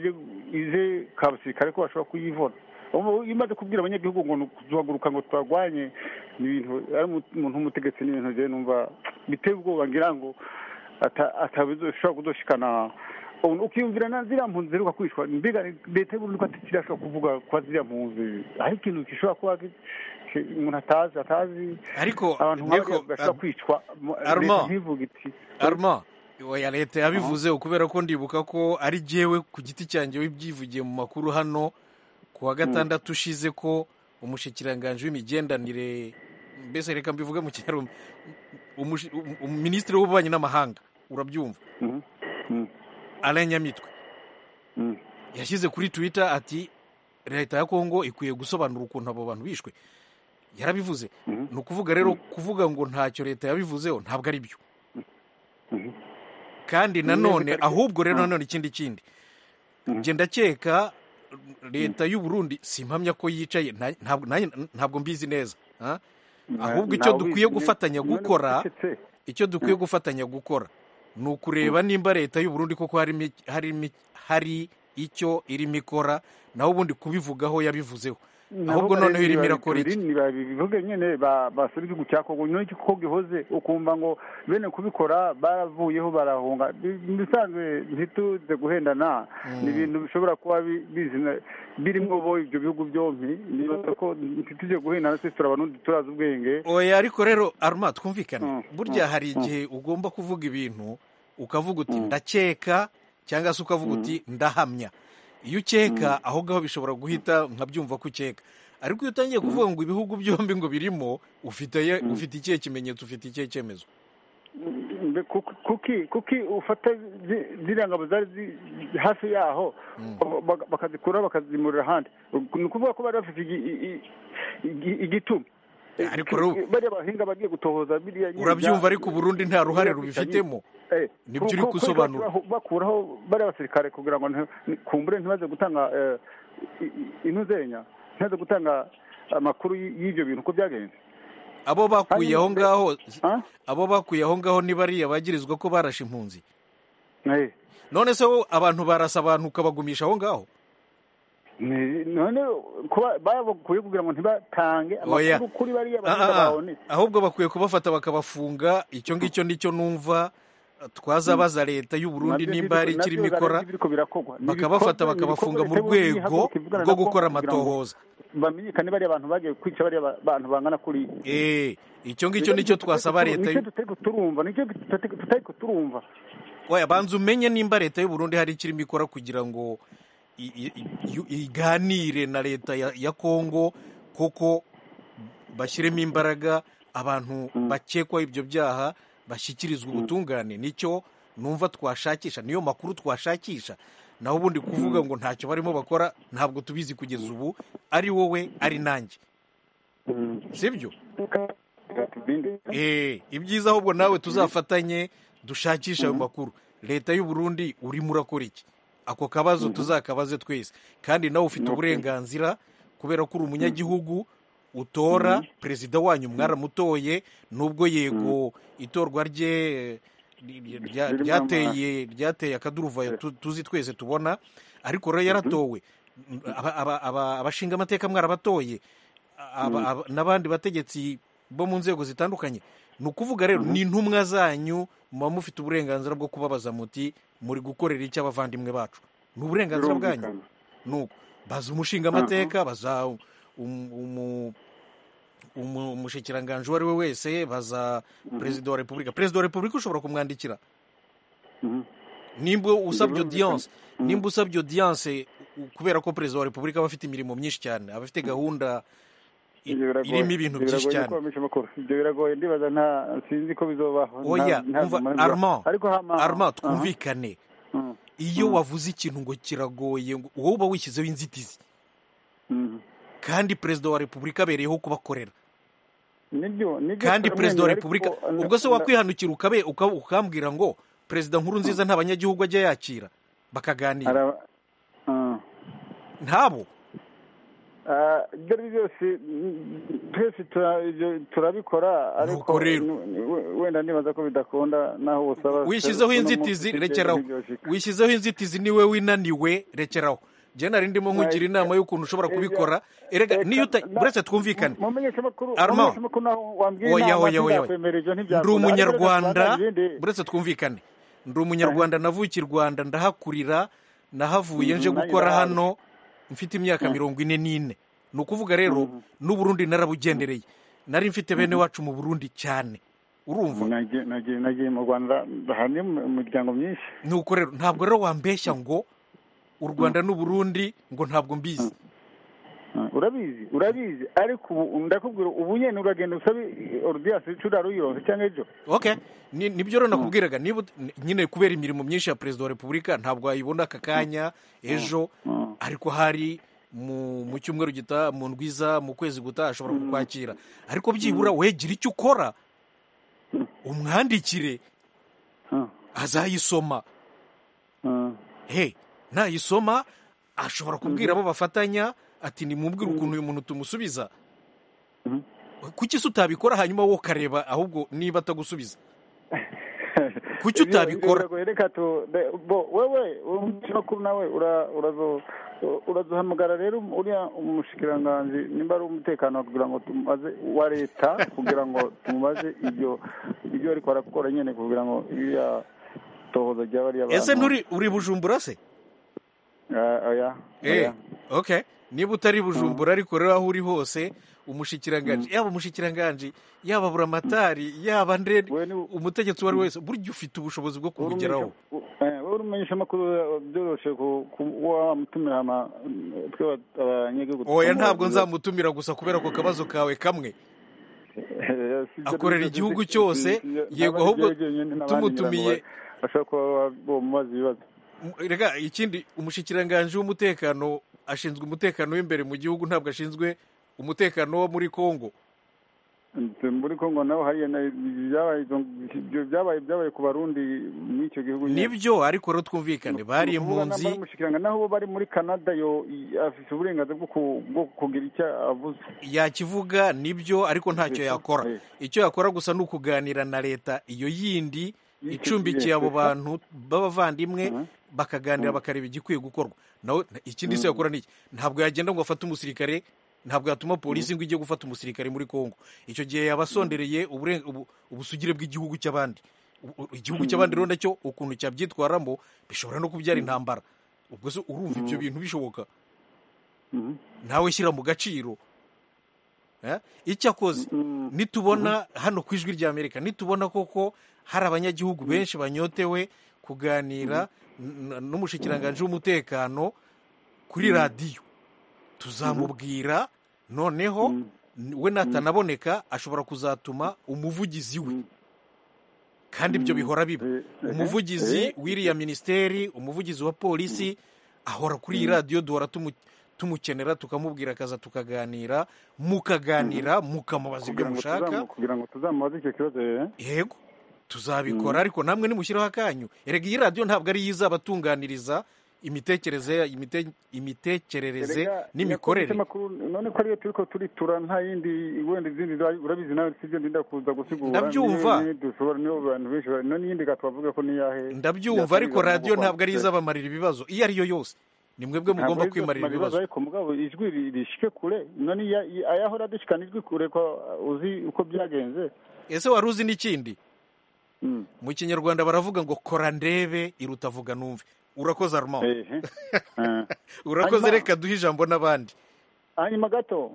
ize kabasirikare ko bashobora kuyivuna iyo umaze kubwira abanyagihugu ngo tuhaguruka ngo twagwanye ni ibintu ari umuntu w'umutegetsi ni ibintu njyewe numva biteye ubwoba ngira ngo atabizoshobora kudoshikana ukiyumvira na ziriya mpunzi ziheruka kwishwa mbega leta y'uburundi ko atakirashobora kuvuga kwa ziriya mpunzi hari ikintu gishobora kuba umuntu atazi atazi ariko abantu nk'abariya bashobora kwicwa leta ntivuga iti arma oya leta yabivuze kubera ko ndibuka ko ari jyewe ku giti cyanjye wibyivugiye mu makuru hano ku wa gatandatu ushize ko umushyikiranganje w'imigendanire mbese reka mbivuge mu kinyarwanda minisitiri w'ububanyi n'amahanga urabyumva Alain Nyamitwe yashyize kuri twitter ati leta ya kongo ikwiye gusobanura ukuntu abo bantu bishwe yarabivuze ni ukuvuga rero kuvuga ngo ntacyo leta yabivuzeho ntabwo ari byo kandi nanone ahubwo rero nanone ikindi kindi genda ndakeka leta y'u Burundi si impamya ko yicaye ntabwo mbizi neza ahubwo icyo dukwiye gufatanya gukora icyo dukwiye gufatanya gukora ni ukureba nimba leta y'u Burundi koko hari icyo irimo ikora naho ubundi kubivugaho yabivuzeho ahubwo noneho irimo irakora iki bivuge nyine basura igihugu cya kongo nyine ko gihoze ukumva ngo bene kubikora baravuyeho barahunga bisanzwe ntituze guhendana ni ibintu bishobora kuba bizina birimo bo ibyo bihugu byombi nibaza ko ntituze guhendana twese turabanundi turazi ubwenge oya ariko rero aruma twumvikane burya hari igihe ugomba kuvuga ibintu ukavuga uti ndakeka cyangwa se ukavuga uti ndahamya iyo ukeka aho ngaho bishobora guhita nkabyumva ko ukeka ariko iyo utangiye kuvuga ngo ibihugu byombi ngo birimo ufite ufite ikihe kimenyetso ufite ikihe cyemezo kuki kuki ufata ziriya ngabo zari hafi yaho bakazikura bakazimurira ahandi ni ukuvuga ko bari bafite igituma ariko rero bariya bahinga bagiye gutohoza biriya urabyumva ariko Burundi nta ruhare rubifitemo nibyo uri gusobanura bakuraho bariya basirikare kugira ngo kumbure ntibaze gutanga intuzenya ntibaze gutanga amakuru y'ibyo bintu uko byagenze abo bakuye aho ngaho abo bakuye aho ngaho ni bariya bagirizwa ko barashe impunzi none se abantu barasa abantu ukabagumisha aho ngaho none kuba babakuye kugira ngo ntibatange amakuru kuri bariya bahinga babonetse ahubwo bakwiye kubafata bakabafunga icyo ngicyo nicyo numva twazabaza leta y'u Burundi nimba hari ikirimo ikora bakabafata bakabafunga mu rwego rwo gukora amatohoza bamenyekane bariya bantu bagiye kwica bariya bantu bangana kuri eh icyo ngicyo nicyo twasaba leta y'u turumva nicyo tutari turumva oya banza umenye nimba leta y'u Burundi hari ikirimo ikora kugira ngo iganire na leta ya kongo kuko bashyiremo imbaraga abantu bakekwaho ibyo byaha bashyikirizwa ubutungane nicyo numva twashakisha niyo makuru twashakisha naho ubundi kuvuga ngo ntacyo barimo bakora ntabwo tubizi kugeza ubu ari wowe ari nanjye sibyo ibyiza ahubwo nawe tuzafatanye dushakisha ayo makuru leta y'u Burundi urimo urakora iki ako kabazo tuzakabaze twese kandi nawe ufite uburenganzira kubera ko uri umunyagihugu utora perezida wanyu mwaramutoye nubwo yego itorwa rye ryateye ryateye akaduruvayo tuzi twese tubona ariko rero yaratowe abashinga amateka mwarabatoye n'abandi bategetsi bo mu nzego zitandukanye ni ukuvuga rero ni intumwa zanyu muba mufite uburenganzira bwo kubabaza muti muri gukorera icyo abavandimwe bacu ni uburenganzira bwanyu nuko baza umushinga amateka baza umushikiranganji uwo ari we wese baza perezida wa repubulika perezida wa repubulika ushobora kumwandikira nimba usabye odiyanse nimba usabye odiyanse kubera ko perezida wa repubulika aba afite imirimo myinshi cyane aba afite gahunda irimo ibintu byinshi cyane ibyo biragoye ndibaza nta sinzi ko bizobaho oya arma arma twumvikane iyo wavuze ikintu ngo kiragoye wowe uba wishyizeho inzitizi kandi perezida wa repubulika abereyeho kubakorera kandi perezida wa repubulika ubwo se wakwihanukira ukambwira ngo perezida nkuru nziza nta banyagihugu ajya yakira bakaganira ntabo ibyo ari byo byose twese turabikora ariko wenda nibaza ko bidakunda naho usaba wishyizeho inzitizi rekeraho wishyizeho inzitizi niwe winaniwe rekeraho njye nari ndimo nkugira inama y'ukuntu ushobora kubikora erega niyo uretse twumvikane arma oya oya oya ndi umunyarwanda uretse twumvikane ndi umunyarwanda navukiye i rwanda ndahakurira nahavuye nje gukora hano mfite imyaka mirongo ine n'ine ni ukuvuga rero n'uburundi narabugendereye nari mfite bene wacu mu burundi cyane urumva nagiye mu rwanda hari imiryango myinshi nuko rero ntabwo rero wambeshya ngo u rwanda n'uburundi ngo ntabwo mbizi urabizi urabizi ariko ubu ndakubwira ubu nyine uragenda usabe orudiyasi cura ruyironse cyangwa ejo oke nibyo rero nakubwiraga niba nyine kubera imirimo myinshi ya perezida wa repubulika ntabwo wayibona aka kanya ejo ariko hari mu cyumweru gitaha mu ndwiza mu kwezi gutaha ashobora kukwakira ariko byibura wegera icyo ukora umwandikire azayisoma he nayisoma ashobora kubwira abo bafatanya ati nimubwire ukuntu uyu muntu tumusubiza kuki se utabikora hanyuma wowe ukareba ahubwo niba atagusubiza kuki utabikora wowe umunyamakuru nawe urazohamagara rero uriya umushikiranganzi nimba ari umutekano kugira ngo tumubaze wa leta kugira ngo tumubaze ibyo ibyo ariko arakora nyine kugira ngo iriya tohoza ryaba ry'abantu ese nturi uri bujumbura se oya oke niba utari bujumbura ariko rero aho uri hose umushikiranganji yaba umushikiranganji yaba buramatari yaba ndende umutegetsi uwo ari wese burya ufite ubushobozi bwo kumugeraho wowe urumenyesha amakuru byoroshye kuba wamutumira twe abanyagihugu oya ntabwo nzamutumira gusa kubera ako kabazo kawe kamwe akorera igihugu cyose yego ahubwo tumutumiye bashobora kuba bamubaza ibibazo reka ikindi umushikiranganji w'umutekano ashinzwe umutekano w'imbere mu gihugu ntabwo ashinzwe umutekano wo muri congo muri congo naho hariya byabaye byabaye ku barundi muri icyo gihugu nibyo ariko rero twumvikane bariye impunzi naho bari muri canada yo afite uburenganzira bwo kugira icyo avuze yakivuga nibyo ariko ntacyo yakora icyo yakora gusa ni ukuganira na leta iyo yindi icumbikiye abo bantu b'abavandimwe bakaganira bakareba igikwiye gukorwa nawe ikindi se yakora n'iki ntabwo yagenda ngo afate umusirikare ntabwo yatuma polisi ngo ijye gufata umusirikare muri congo icyo gihe yaba asondereye ubusugire bw'igihugu cy'abandi igihugu cy'abandi rero nacyo ukuntu cyabyitwaramo bishobora no kubyara intambara ubwo se urumva ibyo bintu bishoboka nawe shyira mu gaciro icyakoze nitubona hano ku ijwi ry'amerika nitubona koko hari abanyagihugu benshi banyotewe kuganira n'umushikiranganji w'umutekano kuri radiyo tuzamubwira noneho we natanaboneka ashobora kuzatuma umuvugizi we kandi ibyo bihora biba umuvugizi w'iriya minisiteri umuvugizi wa polisi ahora kuri iyi radiyo duhora tumukenera tukamubwira akaza tukaganira mukaganira mukamubaza ibyo mushaka kugira ngo tuzamubaze icyo kibazo yego tuzabikora ariko namwe nimushyiraho akanyu erega iyi radiyo ntabwo ari yo izabatunganiriza imitekerereze imite- imitekerereze Erega, n'imikorere yakubise amakuru, none ko ariyo turiko turitura nta yindi wenda izindi za- urabizi nawe sibyo ndinda kuza gusigura Ndabyumva. Niyo- niyo dushobora niyo bantu benshi bari- none iyindi gatwavuga ko niyahe ndabyumva ariko radiyo ntabwo ari yo izabamarira ibibazo iyo ari yo yose ni mwebwe mugomba kwimarira ibibazo ariko mugabo ijwi ri- rishike kure none iya- iya- ayahora adishikana ijwi kure ko uh, uzi uko byagenze ese wari uzi n'ikindi mu kinyarwanda baravuga ngo kora ndebe iruta vuga numve urakoze armand urakoze Hanyuma- reka duhe ijambo n'abandi hanyuma gato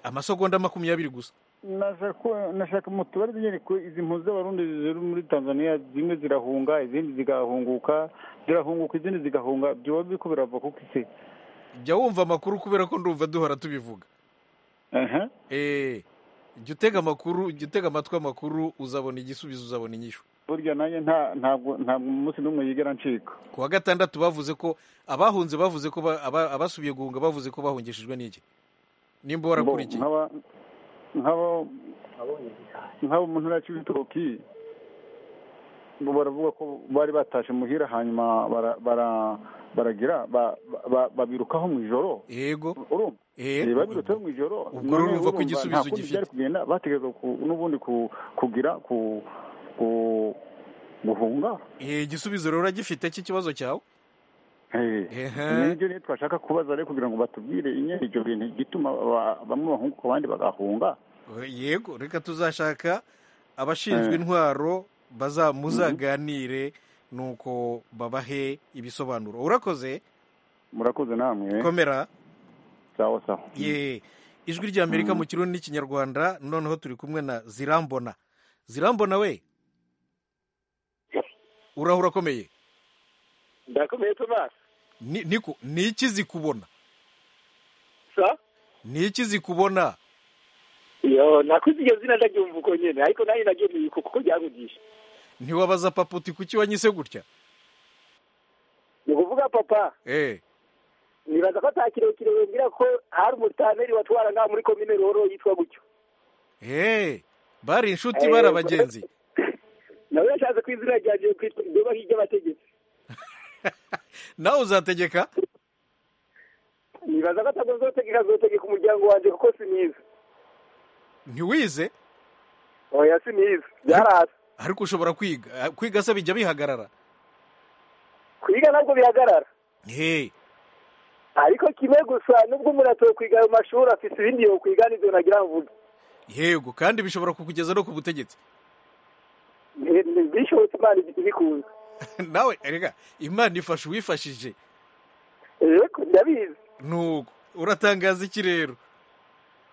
amasegonda makumyabiri gusa nashaka nashaka mu tubari nyine ko izi mpuzu z'abarundi ziri muri tanzania zimwe zirahunga izindi zigahunguka zirahunguka izindi zigahunga byoba biriko birava kuko isi jya wumva amakuru kubera ko ndumva duhora tubivuga Aha. Eh, jya utega amakuru jya utega amatwi amakuru uzabona igisubizo uzabona inyishu burya nanjye nta ntabwo ntabwo umunsi n'umwe yigera ncika ku wa gatandatu bavuze ko abahunze bavuze ko ba- aba- abasubiye guhunga bavuze ko bahungishijwe n'iki nimba warakurikiye nk'aba nk'aba nk'aba umuntu ntara cy'ibitoki bo baravuga ko bari batashe muhira hanyuma bara- bara- baragira ba- ba- babirukaho mu ijoro yego urumva Eh, babirutse mu ijoro ubwo rero urumva ko igisubizo byari ugifite kugenda bategereza ku- n'ubundi ku- kugira ku ku- guhunga Eh, igisubizo rero uragifite cy'ikibazo cyawe Ehe. nibyo rero twashaka kubaza rero kugira ngo batubwire nyine ibyo bintu igituma ba- bamwe bahunguka abandi bagahunga yego reka tuzashaka abashinzwe Eh. intwaro baza muzaganire nuko babahe ibisobanuro urakoze murakoze namwe komera sawa sawa ye ijwi rya amerika mu kirundi n'ikinyarwanda noneho turi kumwe na zirambona zirambona we uraho urakomeye ndakomeye tomasi Ni- niko ni iki zikubona sa ni iki zikubona yo nakuze iryo zina ndaryumva uko nyine ariko nanjye naryemeye uko kuko byankugisha ntiwabaza papa uti kuki wanyise gutya ni ukuvuga papa eh nibaza ko ata kirekire wembwira ko hari umutaneri watwara ngaha muri komine ruhoro yitwa gutyo eh bari inshuti Eh, bari abagenzi nawe yashatse ku izina ryanjye kwitwa ibyubaho iby'abategetsi nawe uzategeka nibaza ko atagombye gutegeka azotegeka umuryango wanjye kuko si mwiza ntiwize oya si mwiza byarasa ariko ushobora kwiga Ah, kwiga se bijya bihagarara kwiga ntabwo bihagarara hey ariko kimwe gusa nubwo umuntu atokwiga ayo mashuri afite ibindi yokwiga nibyo nagira mvuge yego kandi bishobora kukugeza no ku butegetsi Ni- ni- bishobotse imana ibikunze nawe rega imana ifasha uwifashije yego ndabizi nuko uratangaza iki rero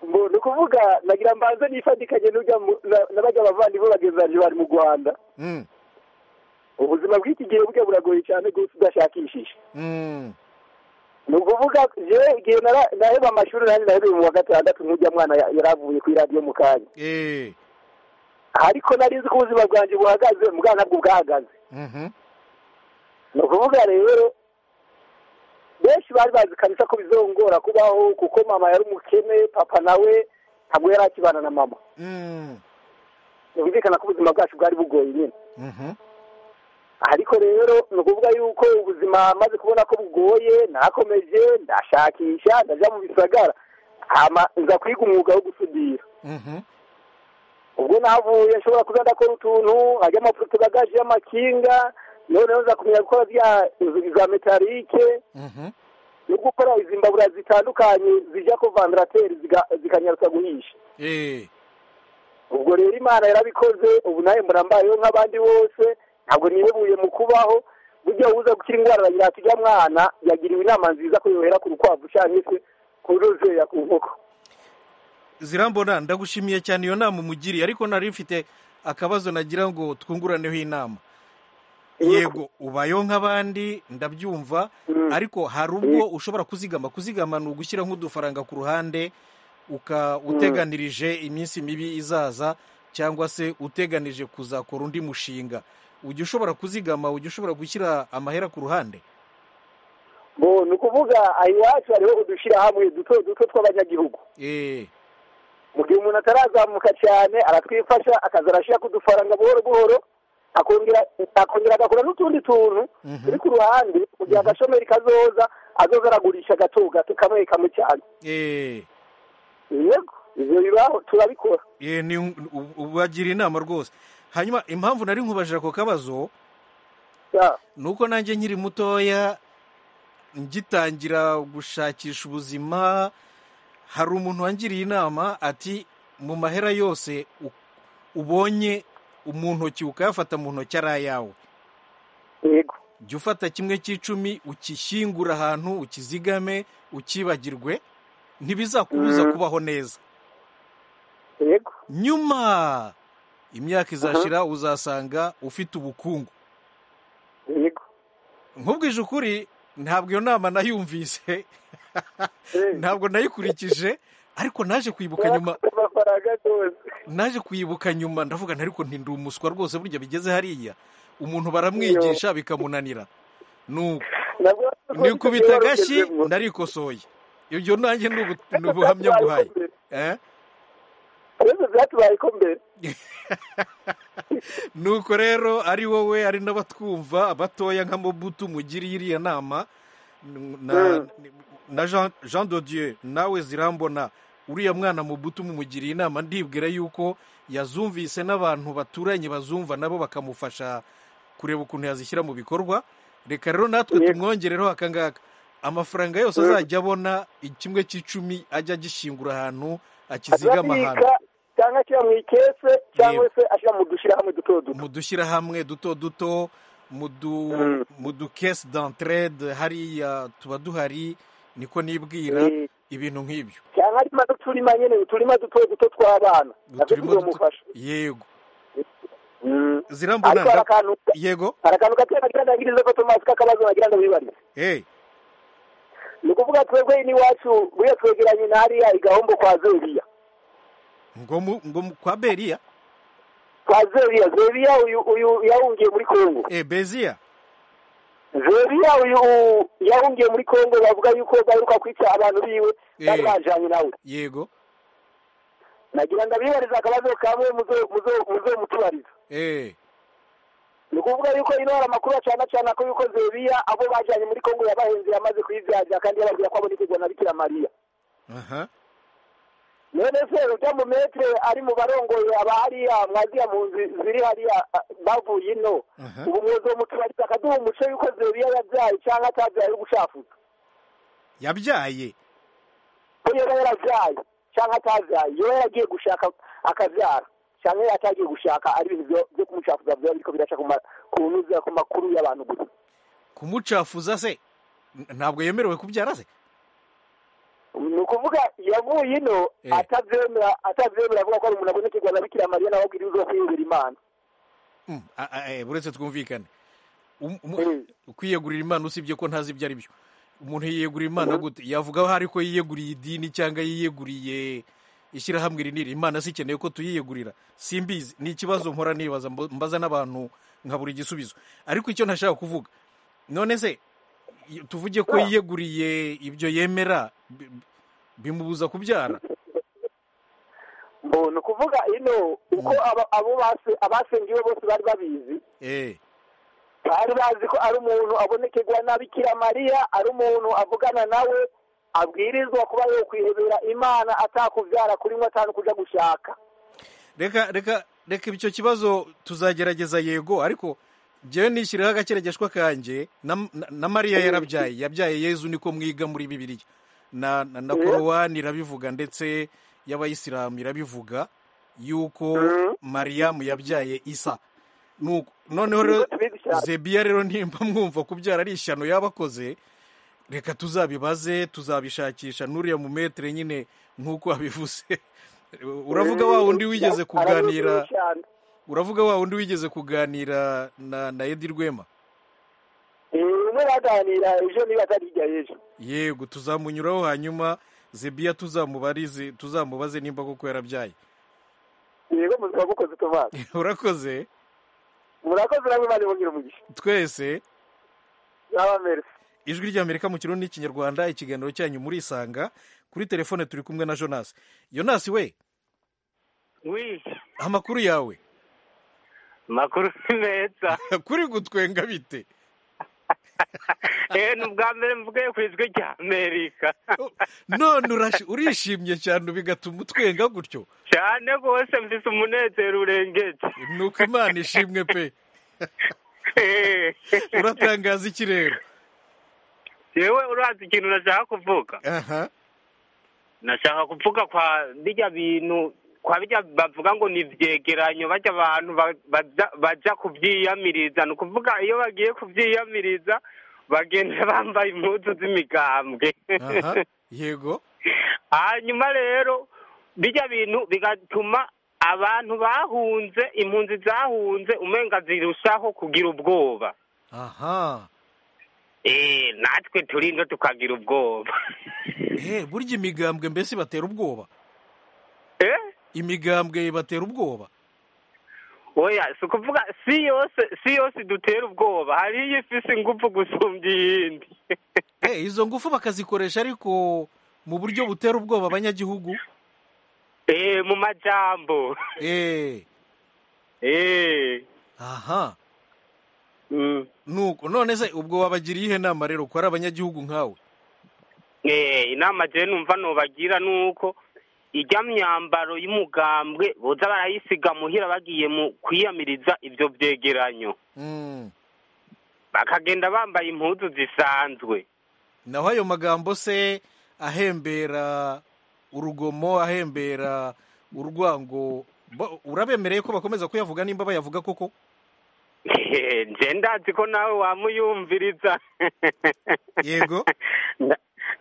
ngo ni ukuvuga nagira mbanze nifatikanye n'ujya mu- na- n'abajya abavandimwe bagenzi banjye bari mu rwanda Mm, ubuzima bw'iki gihe burya buragoye cyane rwose udashakishije mm. ni ukuvuga yewe igihe nara- naheba amashuri nanjye nahereye mu wa gatandatu nk'ujya mwana ya- yari avuye kuri radiyo mu kanya Eh, ariko nari nzi ko ubuzima bwanjye buhagaze mbwa nabwo bwahagaze mhm. ni ukuvuga rero benshi bari bazi kabisa ko bizongora kubaho kuko mama yari umukene papa nawe ntabwo yari akibana na mama Mm, byumvikana ko ubuzima bwacu bwari bugoye nyine mhm. ariko rero ni ukuvuga yuko ubuzima maze kubona ko bugoye nakomeje ndashakisha ndajya mu bisagara hama nza kwiga umwuga wo gusudira Mhm. ubwo navuye nshobora kuza ndakora utuntu hajya amafuto gagaje y'amakinga noneho nza kumenya gukora bya za metarike Mhm. no gukora izimbabura zitandukanye zijya ko vandarateri zikanyaruka guhisha Eh, ubwo rero imana yarabikoze ubu nawe mbona mbayeho nk'abandi bose ntabwo nihebuye mu kubaho burya uza gukira indwara aragira ati ujya mwana yagiriwe inama nziza ko yohera ku rukwavu cyangwa se ku ruzeya ku nkoko zirambona ndagushimiye cyane iyo nama umugiriye ariko nari mfite akabazo nagira ngo twunguraneho inama yego ubayeho nk'abandi ndabyumva ariko hari ubwo ushobora kuzigama kuzigama ni ugushyira nk'udufaranga ku ruhande uka uteganirije iminsi mibi izaza cyangwa se uteganije kuzakora undi mushinga ujya ushobora kuzigama ujya ushobora gushyira amahera ku ruhande bo ni ukuvuga aha iwacu hariho udushyirahamwe duto duto tw'abanyagihugu Eh, mu gihe umuntu atarazamuka cyane aratwifasha akaza arashyira ku dufaranga buhoro buhoro akongera akongera agakora n'utundi tuntu turi ku ruhande mu gihe agashomeri kazoza azoza aragurisha gato gato kamwe kamwe cyane yego ibyo bibaho turabikora ubagira inama rwose hanyuma impamvu nari nkubajije ako kabazo ni uko nanjye nkiri mutoya ngitangira gushakisha ubuzima hari umuntu wangiriye inama ati mu mahera yose ubonye mu ntoki ukayafata mu ntoki ari ayawe jya ufata kimwe cy'icumi ukishyingura ahantu ukizigame ukibagirwe ntibizakubuza kubaho neza nyuma imyaka izashira uzasanga ufite ubukungu nkubwije ukuri ntabwo iyo nama nayumvise ntabwo nayikurikije ariko naje kwibuka nyuma naje kuyibuka nyuma ndavuga ariko ntindi umuswa rwose burya bigeze hariya umuntu baramwigisha bikamunanira ni ukubita agashyi narikosoye ibyo nanjye ni ubuhamya nguhaye nuko rero ari wowe ari n'abatwumva batoya nka mobutu mugiriye iriya nama na jean dodieu nawe zirambona uriya mwana mubuto umumugiriye inama ndibwira yuko yazumvise n'abantu baturanye bazumva nabo bakamufasha kureba ukuntu yazishyira mu bikorwa reka rero natwe tumwongereho akangaka amafaranga yose azajya abona kimwe cy'icumi ajya agishingura ahantu akizigama ahantu cyangwa ashyira mu ikese cyangwa se ashyira mu dushyirahamwe duto duto mu dushyirahamwe duto duto mu dukesi danterede hariya tuba duhari niko nibwira ibintu nk'ibyo cyangwa harimo n'uturima nyine uturima duto duto tw'abana nabyo tuzamufasha yego zirambona ariko hari akantu yego hari akantu gatoya nagira ndangirize ko tomasi k'akabazo nagira ngo wibarize ni ukuvuga twebwe n'iwacu buriya twegeranye na hariya igahombo kwa zeriya ngo kwa beriya kwa zeriya zeriya uyu yahungiye muri kongo beziya zeriya uyu yahungiye muri kongo bavuga yuko baheruka kwica abantu biwe bari bajyanye nawe yego nagira ngo abibarize akabazo kamwe muzo mutubariza ni ukuvuga yuko ino hari amakuru acana cyane ko yuko zeriya abo bajyanye muri kongo yabahenze yamaze kuyibyajya kandi yababwira ko abona ikigwa na bikira mariya none se ujya mu metere ari mu barongoye aba hariya mwaziya mu nzu ziri hariya bavuye ino ubu mwozo w'umuturage akaduha umuco y'uko zeriya yabyaye cyangwa atabyaye ari gushafuka yabyaye ko yaba yarabyaye cyangwa atabyaye yaba yaragiye gushaka akabyara cyangwa atagiye gushaka ari ibintu byo kumucafuza byaba biriko biraca kunyuza ku makuru y'abantu gusa kumucafuza se ntabwo yemerewe kubyara se ni ukuvuga yavuye ino atabyemera atabyemera avuga ko ari umuntu abonekerwa na bikira mariya nawe abwira uzo kwiyegurira imana buretse twumvikane kwiyegurira imana usibye ko ntazi ibyo ari byo umuntu yiyegurira imana gute yavuga aho ariko yiyeguriye idini cyangwa yiyeguriye ishyirahamwe rinini imana si ikeneye ko tuyiyegurira simbizi ni ikibazo nkora nibaza mbaza n'abantu nkabura igisubizo ariko icyo ntashaka kuvuga none se tuvuge ko yiyeguriye ibyo yemera bimubuza kubyara ni ukuvuga ino uko abo abasengiwe bose bari babizi bari bazi ko ari umuntu abonekerwa na bikira mariya ari umuntu avugana nawe abwirizwa kuba yokwihebera imana atakubyara kuri mwe kujya gushaka reka reka reka icyo kibazo tuzagerageza yego ariko njyewe nishyiriyeho agakeregeshwa kanjye na mariya yarabyaye yabyaye yezu niko mwiga muri bibiriya na na korowani irabivuga ndetse y'abayisilamu irabivuga yuko mariyamu yabyaye isa noneho rero zebiya rero nimba mwumva kubyara ari ishyano yaba akoze reka tuzabibaze tuzabishakisha n'uriya mu metere nyine nk'uko wabivuze uravuga wa wundi wigeze kuganira uravuga wa wundi wigeze kuganira na na edi rwema umwe baganira ejo niba atarijya ejo yego tuzamunyuraho hanyuma zebiya tuzamubarize tuzamubaze nimba koko yarabyaye yego muzima mukoze tomasi urakoze murakoze namwe mani mubwira umugisha twese yaba merisi ijwi ry'amerika mu kirundi n'ikinyarwanda ikiganiro cyanyu muri isanga kuri telefone turi kumwe na jonasi jonasi we amakuru yawe amakuru ni meza kuri gutwenga bite eee ni ubwa mbere mvugiye ku ijwi rya amerika none urashi- urishimye cyane bigatuma utwenga gutyo cyane rwose mfite umunezero urengeje ni uko imana ishimwe pe uratangaza iki rero yewe urazi ikintu nashaka kuvuga aha nashaka kuvuga kwa bijya bintu kwa bijya bavuga ngo ni ibyegeranyo bajya abantu ba- baja- baja kubyiyamiriza ni ukuvuga iyo bagiye kubyiyamiriza bagenda bambaye impuzu z'imigambwe aha yego hanyuma rero bijya bintu bigatuma abantu bahunze impunzi zahunze umenga zirushaho kugira ubwoba aha Eh, natwe turindo tukagira ubwoba Eh, burya imigambwe mbese batera ubwoba Eh? imigambwe batera ubwoba oya si ukuvuga si yose si yose dutera ubwoba hari iyo ifise ingufu gusumbya iyindi Eh, izo ngufu bakazikoresha ariko mu buryo butera ubwoba abanyagihugu Eh, mu majambo Eh, Eh, aha mm. nuko none se ubwo wabagiriye ihe nama rero ko ari abanyagihugu nkawe Eh, inama je numva nobagira nuko ijya myambaro y'umugambwe boza barayisiga muhira bagiye mu kwiyamiriza ibyo byegeranyo Mm. bakagenda bambaye impuzu zisanzwe naho ayo magambo se ahembera urugomo ahembera urwango bo- urabemereye ko bakomeza kuyavuga nimba bayavuga koko nje ndazi ko nawe wamuyumviriza yego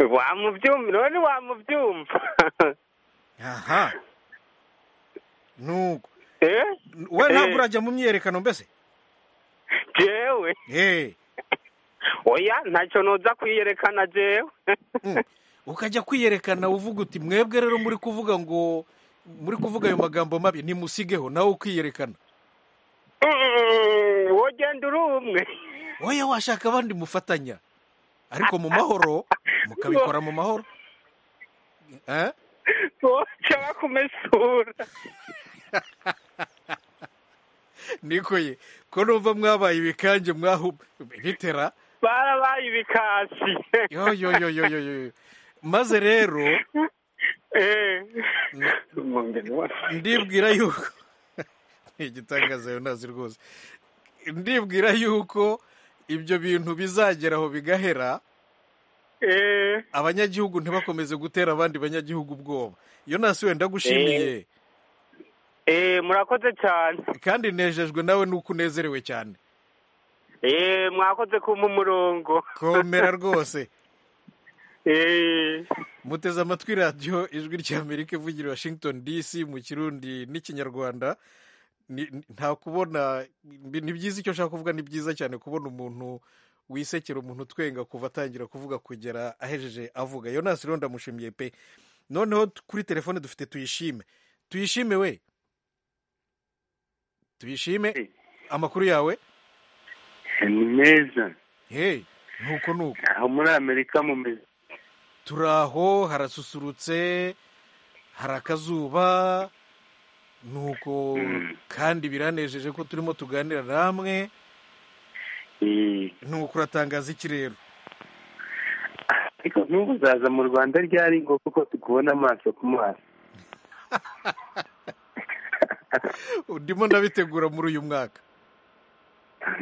wamubyumva none wamubyumva aha nuko eh we ntabwo Eh. urajya mu myiyerekano mbese jewe eh oya ntacyo noza kwiyerekana jewe ukajya kwiyerekana uvuga uti mwebwe rero muri kuvuga ngo muri kuvuga ayo magambo mabi nimusigeho nawe ukiyerekana Mm, wogenda uri umwe wowe washaka abandi mufatanya ariko mu mahoro mukabikora mu mahoro Eh? woca bakumesura niko ye ko numva mwabaye ibikange mwahu bitera barabaye ibikasi yo yo yo yo yo yo. maze rero eh ndibwira yuko ni igitangaza yo ntazi rwose ndibwira yuko ibyo bintu bizagera aho bigahera eh abanyagihugu ntibakomeze gutera abandi banyagihugu ubwoba iyo nasi wenda gushimiye eh murakoze cyane kandi nejejwe nawe nuko unezerewe cyane eh mwakoze kumpa umurongo komera rwose eh muteze amatwi radiyo ijwi ry'amerika ivugira i washington dc mu kirundi n'ikinyarwanda Ni- ni- nta kubona mbi- ni byiza icyo nshaka kuvuga ni byiza cyane kubona umuntu wisekera umuntu utwenga kuva atangira kuvuga kugera ahejeje avuga yonasi rero ndamushimiye pe noneho t- kuri telefone dufite tuyishime tuyishime we tuyishime amakuru yawe ni meza hey nuko nuko aho muri amerika mumeze turi aho harasusurutse hari akazuba nuko kandi biranejeje ko turimo tuganira namwe nuko uratangaza iki rero ariko n'ubu uzaza mu rwanda ryari ngo kuko tukubona amaso ku maso ndimo ndabitegura muri uyu mwaka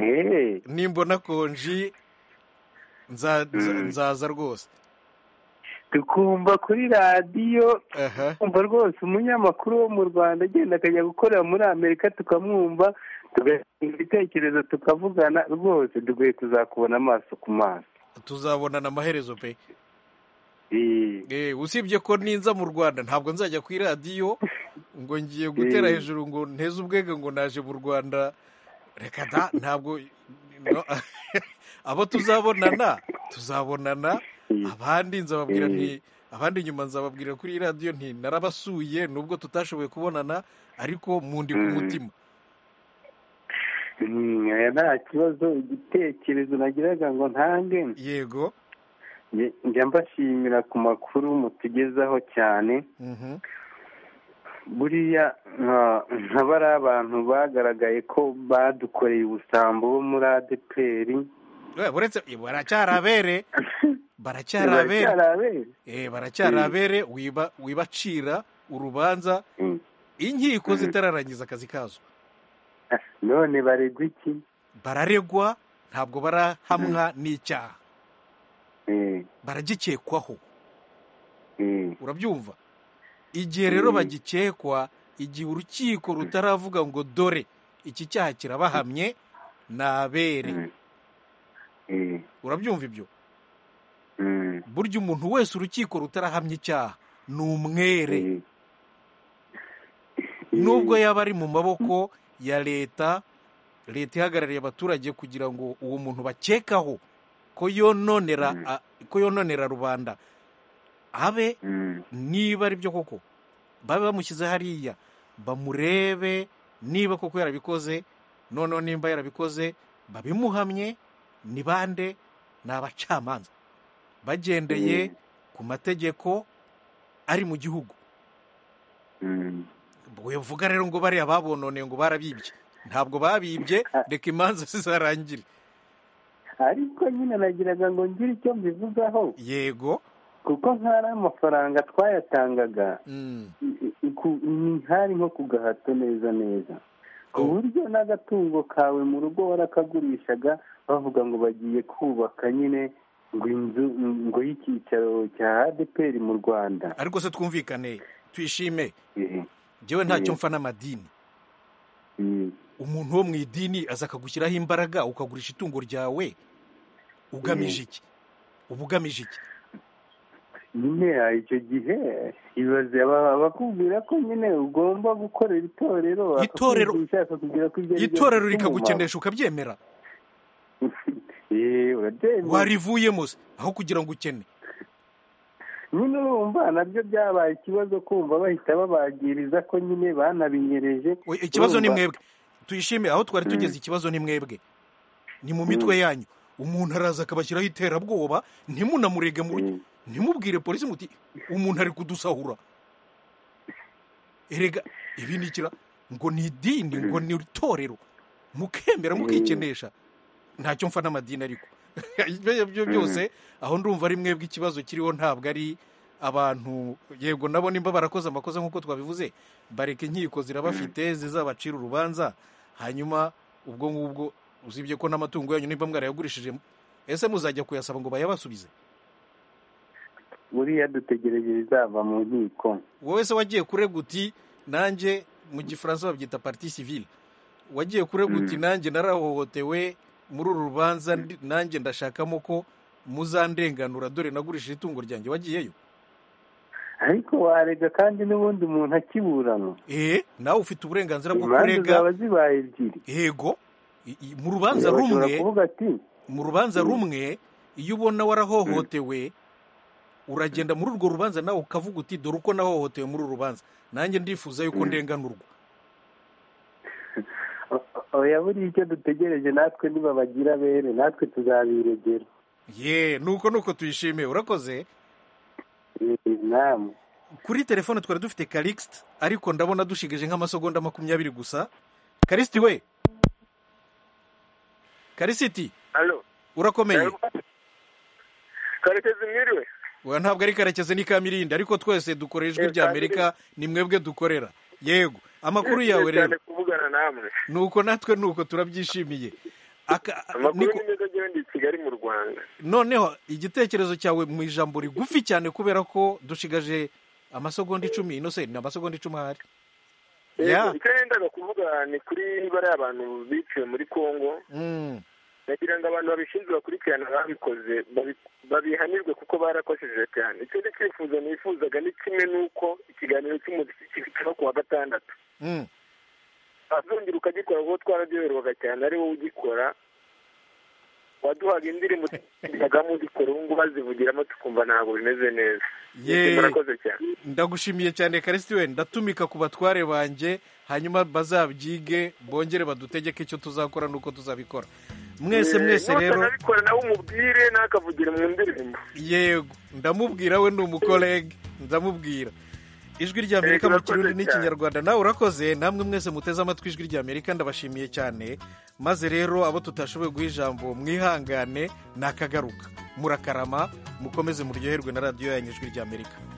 Eh, nimbona konji nza- nza- Mm. nzaza rwose tukumva kuri radiyo aha kumva rwose umunyamakuru wo mu rwanda agenda akajya gukorera muri amerika tukamwumva tugatanga ibitekerezo tukavugana rwose dukwiye kuzakubona amaso ku maso tuzabonana amaherezo pe Eh, usibye ko ninza mu rwanda ntabwo nzajya ku iradiyo ngo ngiye gutera Eh. hejuru ngo nteze ubwenge ngo naje mu rwanda reka da ntabwo no, abo tuzabonana tuzabonana abandi nzababwira Eh. nti abandi nyuma nzababwira kuri iradiyo nti narabasuye nubwo tutashoboye kubonana ariko mundi ku Mm. mutima Mm, oya, nta kibazo igitekerezo nagiraga ngo ntange yego njya mbashimira ku makuru mutugezaho cyane Mhm. buriya nka bariya abantu bagaragaye ko badukoreye ubusambo bo muri adeperi uretse baracyari abere baracyari abere Eh, baracyari abere wiba- wibacira urubanza inkiko zitararangiza akazi kazo none baregwa iki bararegwa ntabwo barahamwa n'icyaha baragikekwaho urabyumva igihe rero Mm. bagikekwa igihe urukiko rutaravuga ngo dore iki cyaha kirabahamye ni abere urabyumva ibyo burya umuntu wese urukiko rutarahamya icyaha ni umwere nubwo yaba ari mu maboko ya leta leta ihagarariye abaturage kugira ngo uwo muntu bakekaho ko yononera a- ko yononera rubanda abe niba ari byo koko babe bamushyize hariya bamurebe niba koko yarabikoze noneho nimba yarabikoze babimuhamye ni bande ni abacamanza bagendeye ku mategeko ari mu gihugu uvuga rero ngo bariya babononeye ngo barabibye ntabwo babibye reka imanza zizarangire ariko nyine nagiraga ngo ngire icyo mbivugaho yego kuko nk'ari amafaranga twayatangaga i- ku- ni- hari nko ku gahato neza neza ku buryo n'agatungo kawe mu rugo warakagurishaga bavuga ngo bagiye kubaka nyine ngo inzu ngo y'icyicaro cya adeperi mu rwanda ariko se twumvikane twishime njyewe ntacyo Mhm. mfa n'amadini umuntu wo mu idini aza akagushyiraho imbaraga ukagurisha itungo ryawe ugamije iki uba ugamije iki nyine icyo gihe ibaze aba- abakubwira ko nyine ugomba gukorera itorero Itorero- akakwigisha, akakubwira ko ibyo ari byo itorero bifite umumaro. rikagukenesha ukabyemera Eh, urabyemera. warivuyemo se aho kugira ngo ukene nyine urumva nabyo byabaye ikibazo kumva bahita babagiriza ko nyine banabinyereje ikibazo ni Urumva? mwebwe tuyishime aho twari tugeze ikibazo ni mwebwe ni mu mitwe yanyu umuntu araza akabashyiraho iterabwoba ntimunamurege mu rugo ntimubwire polisi muti umuntu ari kudusahura erega ibi ni ikira ngo ni idini ngo ni itorero mukemera mukikenesha ntacyo mfa n'amadini ariko ibyo byo byose aho ndumva ari mwebwe ikibazo kiriho ntabwo ari abantu yego nabo nimba barakoze amakosa nk'uko twabivuze bareke inkiko zirabafite zizabacira urubanza hanyuma ubwo ngubwo uzibye ko n'amatungo yanyu nimba mwarayagurishije ese muzajya kuyasaba ngo bayabasubize buriya dutegereje bizava mu nkiko wowe se wagiye kurega uti nanjye mu gifaransa babyita parti civile wagiye kurega uti Mm. nanjye narahohotewe muri uru rubanza ndi- nanjye ndashakamo ko muzandenganura dore nagurishije itungo ryanjye wagiyeyo ariko warega kandi n'ubundi umuntu akiburana eh nawe ufite uburenganzira bwo imanza kurega zaba zibaye ebyiri yego i- i- mu rubanza Eh, bashobora rumwe kuvuga ati mu rubanza Mm. rumwe iyo ubona warahohotewe uragenda muri urwo rubanza nawe ukavuga uti dore uko nahohotewe muri uru rubanza nanjye ndifuza yuko ndenganurwa oya buriya icyo dutegereje natwe nibabagira bene natwe tuzabiregera ye nuko nuko tuyishimiye urakoze kuri telefone twari dufite karikisite ariko ndabona dushigaje nk'amasegonda makumyabiri gusa karisiti we karisiti urakomeye karekezi mwiriwe Oya, ntabwo ari karekezi ni kamirindi ariko twese dukora ijwi rya amerika ni mwebwe dukorera yego amakuru yawe Nishimiye cyane rero kuvugana namwe nuko natwe nuko turabyishimiye Aka- amakuru niko- ni meza agiye ndi i kigali mu rwanda noneho igitekerezo cyawe mu ijambo rigufi cyane kubera ko dushigaje amasegonda icumi ino se ni amasegonda icumi ahari Yego, ya icyo nendaga kuvuga ni kuri bara y'abantu biciwe muri congo Mm. nagira ngo abantu babishinzwe bakurikirana ababikoze babi- babihanirwe kuko barakojeje cyane ikindi cyifuzo nifuzaga ni kimwe n'uko ikiganiro cy'umuziki kiba ku wa gatandatu Mm. azongera ukagikora kuko twararyoherwaga cyane ari wowe ugikora waduhaga indirimbo tugamo uzikora ubu ngubu azivugiramo tukumva ntabwo bimeze neza Yeee. murakoze cyane ndagushimiye cyane karisiti we ndatumika ku batware banjye hanyuma bazabyige bongere badutegeke icyo tuzakora n'uko tuzabikora mwese Eh, mwese n'utanabikora rero nawe umubwire nakavugire mu ndirimbo yego ndamubwira we ni umukorege ndamubwira ijwi rya amerika mu kirundi n'ikinyarwanda nawe urakoze namwe mwese muteze amatwi ijwi rya amerika ndabashimiye cyane maze rero abo tutashoboye guha ijambo mwihangane ni akagaruka murakarama mukomeze muryoherwe na radiyo yanyu ijwi rya amerika